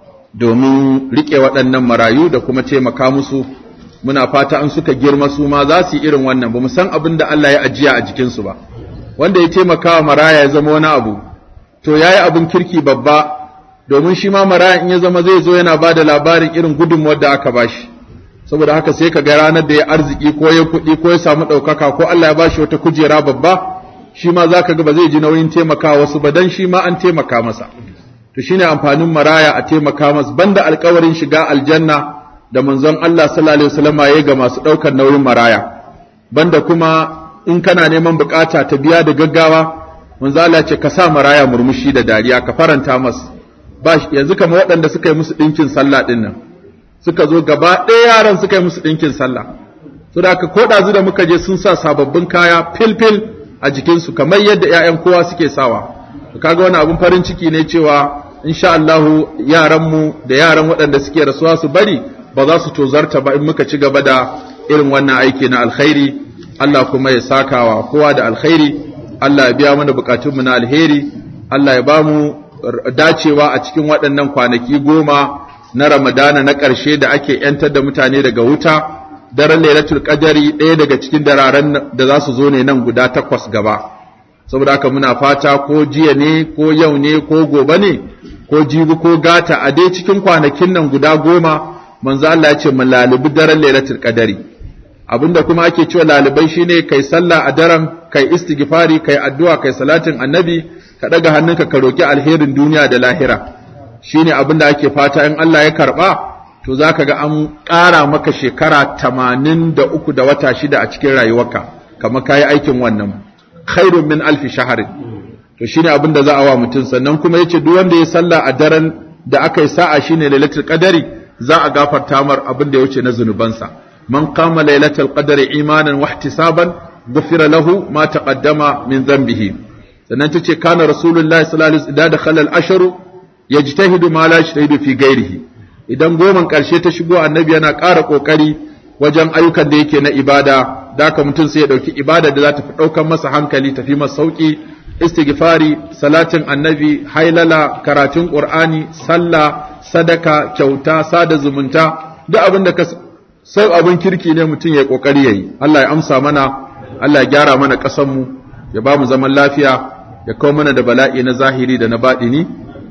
domin riƙe waɗannan marayu da kuma taimaka musu muna fata an suka girma su ma za su yi irin wannan ba mu san abin da Allah ya ajiya a jikinsu ba wanda ya taimaka wa maraya ya zama wani abu to ya yi abin kirki babba domin shi ma maraya in ya zama zai zo yana ba da labarin irin gudunmuwar da aka ba shi saboda haka sai ka ga ranar da ya arziki ko ya kuɗi ko ya samu ɗaukaka ko Allah ya ba shi wata kujera babba shi ma za ka ga ba zai ji nauyin taimaka wasu ba dan shi ma an taimaka masa to shine amfanin maraya a taimaka masa banda alkawarin shiga aljanna da manzon Allah sallallahu alaihi wasallam ya ga masu ɗaukar nauyin maraya banda kuma in kana neman bukata ta biya da gaggawa manzo Allah ce ka sa maraya murmushi da dariya ka faranta masa ba yanzu kamar waɗanda suka yi musu ɗinkin sallah ɗin nan suka zo gaba ɗaya yaran suka yi musu ɗinkin sallah su da ko ɗazu da muka je sun sa sababbin kaya fil-fil a jikinsu kamar yadda 'ya'yan kowa suke sawa to kaga wani abun farin ciki ne cewa insha Allah yaranmu da yaran waɗanda suke rasuwa su bari ba za su tozarta ba in muka ci gaba da irin wannan aiki na alkhairi Allah kuma ya sakawa kowa da alkhairi Allah ya biya mana bukatunmu na alheri Allah ya ba mu dacewa a cikin waɗannan kwanaki goma na Ramadana na ƙarshe da ake ‘yantar da mutane daga wuta, daren Lailatul Qadari ɗaya daga cikin dararen da za su zo ne nan guda takwas gaba. Saboda haka muna fata ko jiya ne, ko yau ne, ko gobe ne, ko jibi ko gata a dai cikin kwanakin nan guda goma, manzo Allah ya ce mu lalubi daren Lailatul Qadari. Abinda kuma ake cewa lalibai shine kai sallah a daren, kai istighfari, kai addu'a, kai salatin annabi, ka ɗaga hannunka ka roki alherin duniya da lahira. shine abin da ake fata in Allah ya karba to zaka ga an ƙara maka shekara tamanin da uku da wata shida a cikin rayuwarka kama kayi aikin wannan khairun min alfi shaharin to shine abin da za a wa mutum sannan kuma yace duk wanda ya salla a daren da aka yi sa'a shine lailatul qadari za a gafarta mar abin da ya wuce na zunubansa man qama lailatul qadari imanan wa ihtisaban ghufira lahu ma taqaddama min dhanbihi sannan tace kana rasulullahi sallallahu alaihi wasallam idza dakhala al-ashru yajtahidu ma la yajtahidu fi ghairihi idan goman karshe ta shigo annabi yana ƙara kokari wajen ayyukan da yake na ibada da haka mutum sai ya dauki ibada da za ta fi daukan masa hankali tafi masa sauki istighfari salatin annabi hailala karatun qur'ani sallah sadaka kyauta sada zumunta duk abin da ka sai abin kirki ne mutum ya kokari yayi Allah ya amsa mana Allah ya gyara mana ƙasar mu ya ba mu zaman lafiya ya kawo mana da bala'i na zahiri da na baɗini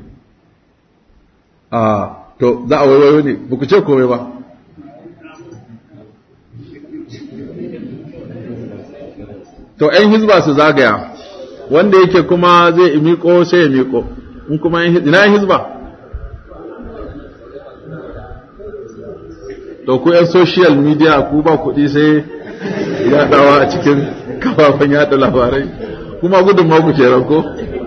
a to za a waiwayo ne ba ku ce komai ba to ‘yan hizba su zagaya wanda yake kuma zai miko sai ya miko in kuma ina ‘yan hizba to ku ‘yan social media ku ba kuɗi sai yaɗawa a cikin kafafen yaɗa labarai kuma gudun ma ku kenan ko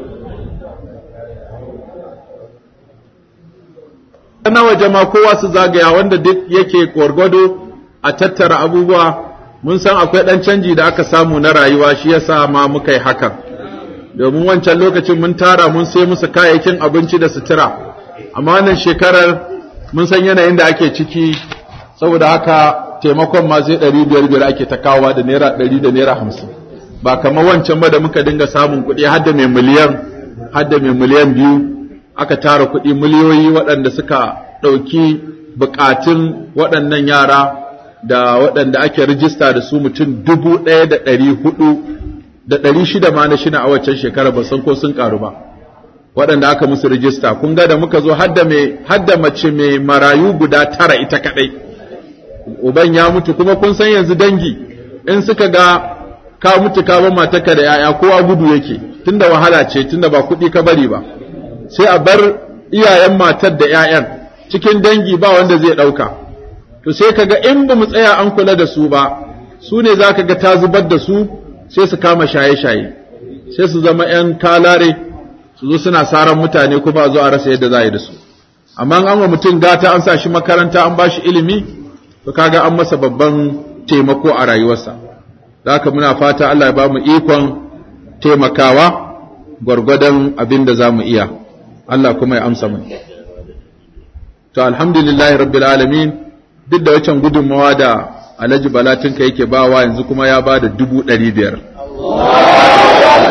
na waje ma kowa su zagaya wanda duk yake gwargwado a tattara abubuwa mun san akwai ɗan canji da aka samu na rayuwa shi yasa ma muka yi hakan domin wancan lokacin mun tara mun sai musu kayayyakin abinci da sutura amma wannan shekarar mun san yanayin da ake ciki saboda haka taimakon ma sai ɗari biyar biyar ake ta kawowa da naira ɗari da naira hamsin ba kamar wancan ba da muka dinga samun kuɗi har da mai miliyan har da mai miliyan biyu aka tara kuɗi miliyoyi waɗanda suka ɗauki buƙatun waɗannan yara da waɗanda ake rijista da su mutum dubu ɗaya da ɗari hudu da ɗari shida ma na shina a waccan shekara ba san ko sun ƙaru ba waɗanda aka musu rijista kun ga da muka zo hadda mace mai marayu guda tara ita kaɗai uban ya mutu kuma kun san yanzu dangi in suka ga ka mutu ka bar matarka da 'ya'ya kowa gudu yake tunda wahala ce tunda ba kuɗi ka bari ba sai a bar iyayen matar da ‘ya'yan cikin dangi ba wanda zai ɗauka, to sai ka ga in ba mu tsaya an kula da su ba, su ne za ka ga ta zubar da su sai su kama shaye-shaye, sai su zama ‘yan kalare su zo suna saran mutane kuma a zo a rasa yadda za a yi da su. Amma an wa mutum gata an sa shi makaranta an ba shi ilimi, to kaga an masa babban taimako a rayuwarsa. Da haka muna fata Allah ya ba mu ikon taimakawa gwargwadon abin da za mu iya. Allah kuma ya amsa mu. To alhamdulillahi rabbil alamin duk da wacan gudunmawa da Alhaji Balatinka yake bawa yanzu kuma ya ba da dubu ɗari biyar.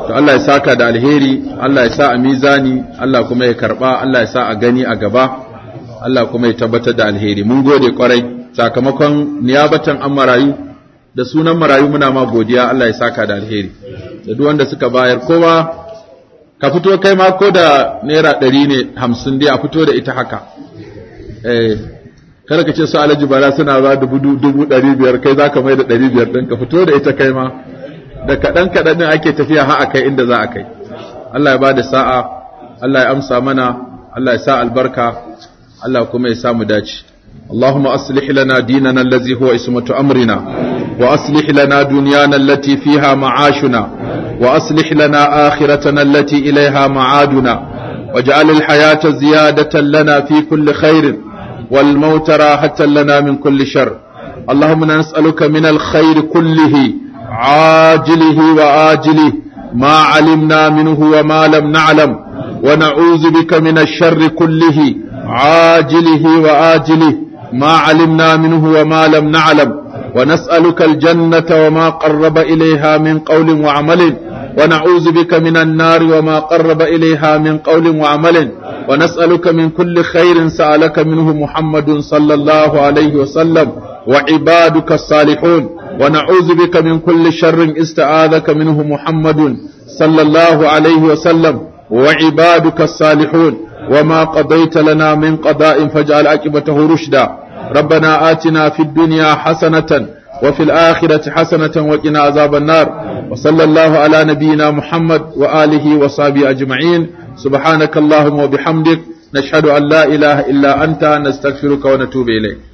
to Allah ya saka da alheri Allah ya sa a mizani Allah kuma ya karba Allah ya sa a gani a gaba Allah kuma ya tabbatar da alheri mun gode kwarai sakamakon niyabatan an marayu da sunan marayu muna ma godiya Allah ya saka da alheri da duk wanda suka bayar kowa ka fito kai ma ko da naira ɗari ne hamsin dai a fito da ita haka eh kada ka ce su alhaji bala suna ba dubu dubu ɗari biyar kai za ka mai da ɗari biyar ɗin ka fito da ita kai ma da kaɗan kaɗan ɗin ake tafiya ha a kai inda za a kai Allah ya ba da sa'a Allah ya amsa mana Allah ya sa albarka Allah kuma ya samu dace اللهم أصلح لنا ديننا الذي هو اسمة أمرنا وأصلح لنا دنيانا التي فيها معاشنا وأصلح لنا آخرتنا التي إليها معادنا واجعل الحياة زيادة لنا في كل خير والموت راحة لنا من كل شر اللهم نسألك من الخير كله عاجله وآجله ما علمنا منه وما لم نعلم ونعوذ بك من الشر كله عاجله وآجله ما علمنا منه وما لم نعلم ونسألك الجنة وما قرب إليها من قول وعمل ونعوذ بك من النار وما قرب إليها من قول وعمل ونسألك من كل خير سألك منه محمد صلى الله عليه وسلم وعبادك الصالحون ونعوذ بك من كل شر استعاذك منه محمد صلى الله عليه وسلم وعبادك الصالحون وما قضيت لنا من قضاء فاجعل عاقبته رشدا ربنا آتنا في الدنيا حسنة وفي الآخرة حسنة وقنا عذاب النار وصلى الله على نبينا محمد وآله وصحبه أجمعين سبحانك اللهم وبحمدك نشهد أن لا إله إلا أنت نستغفرك ونتوب إليك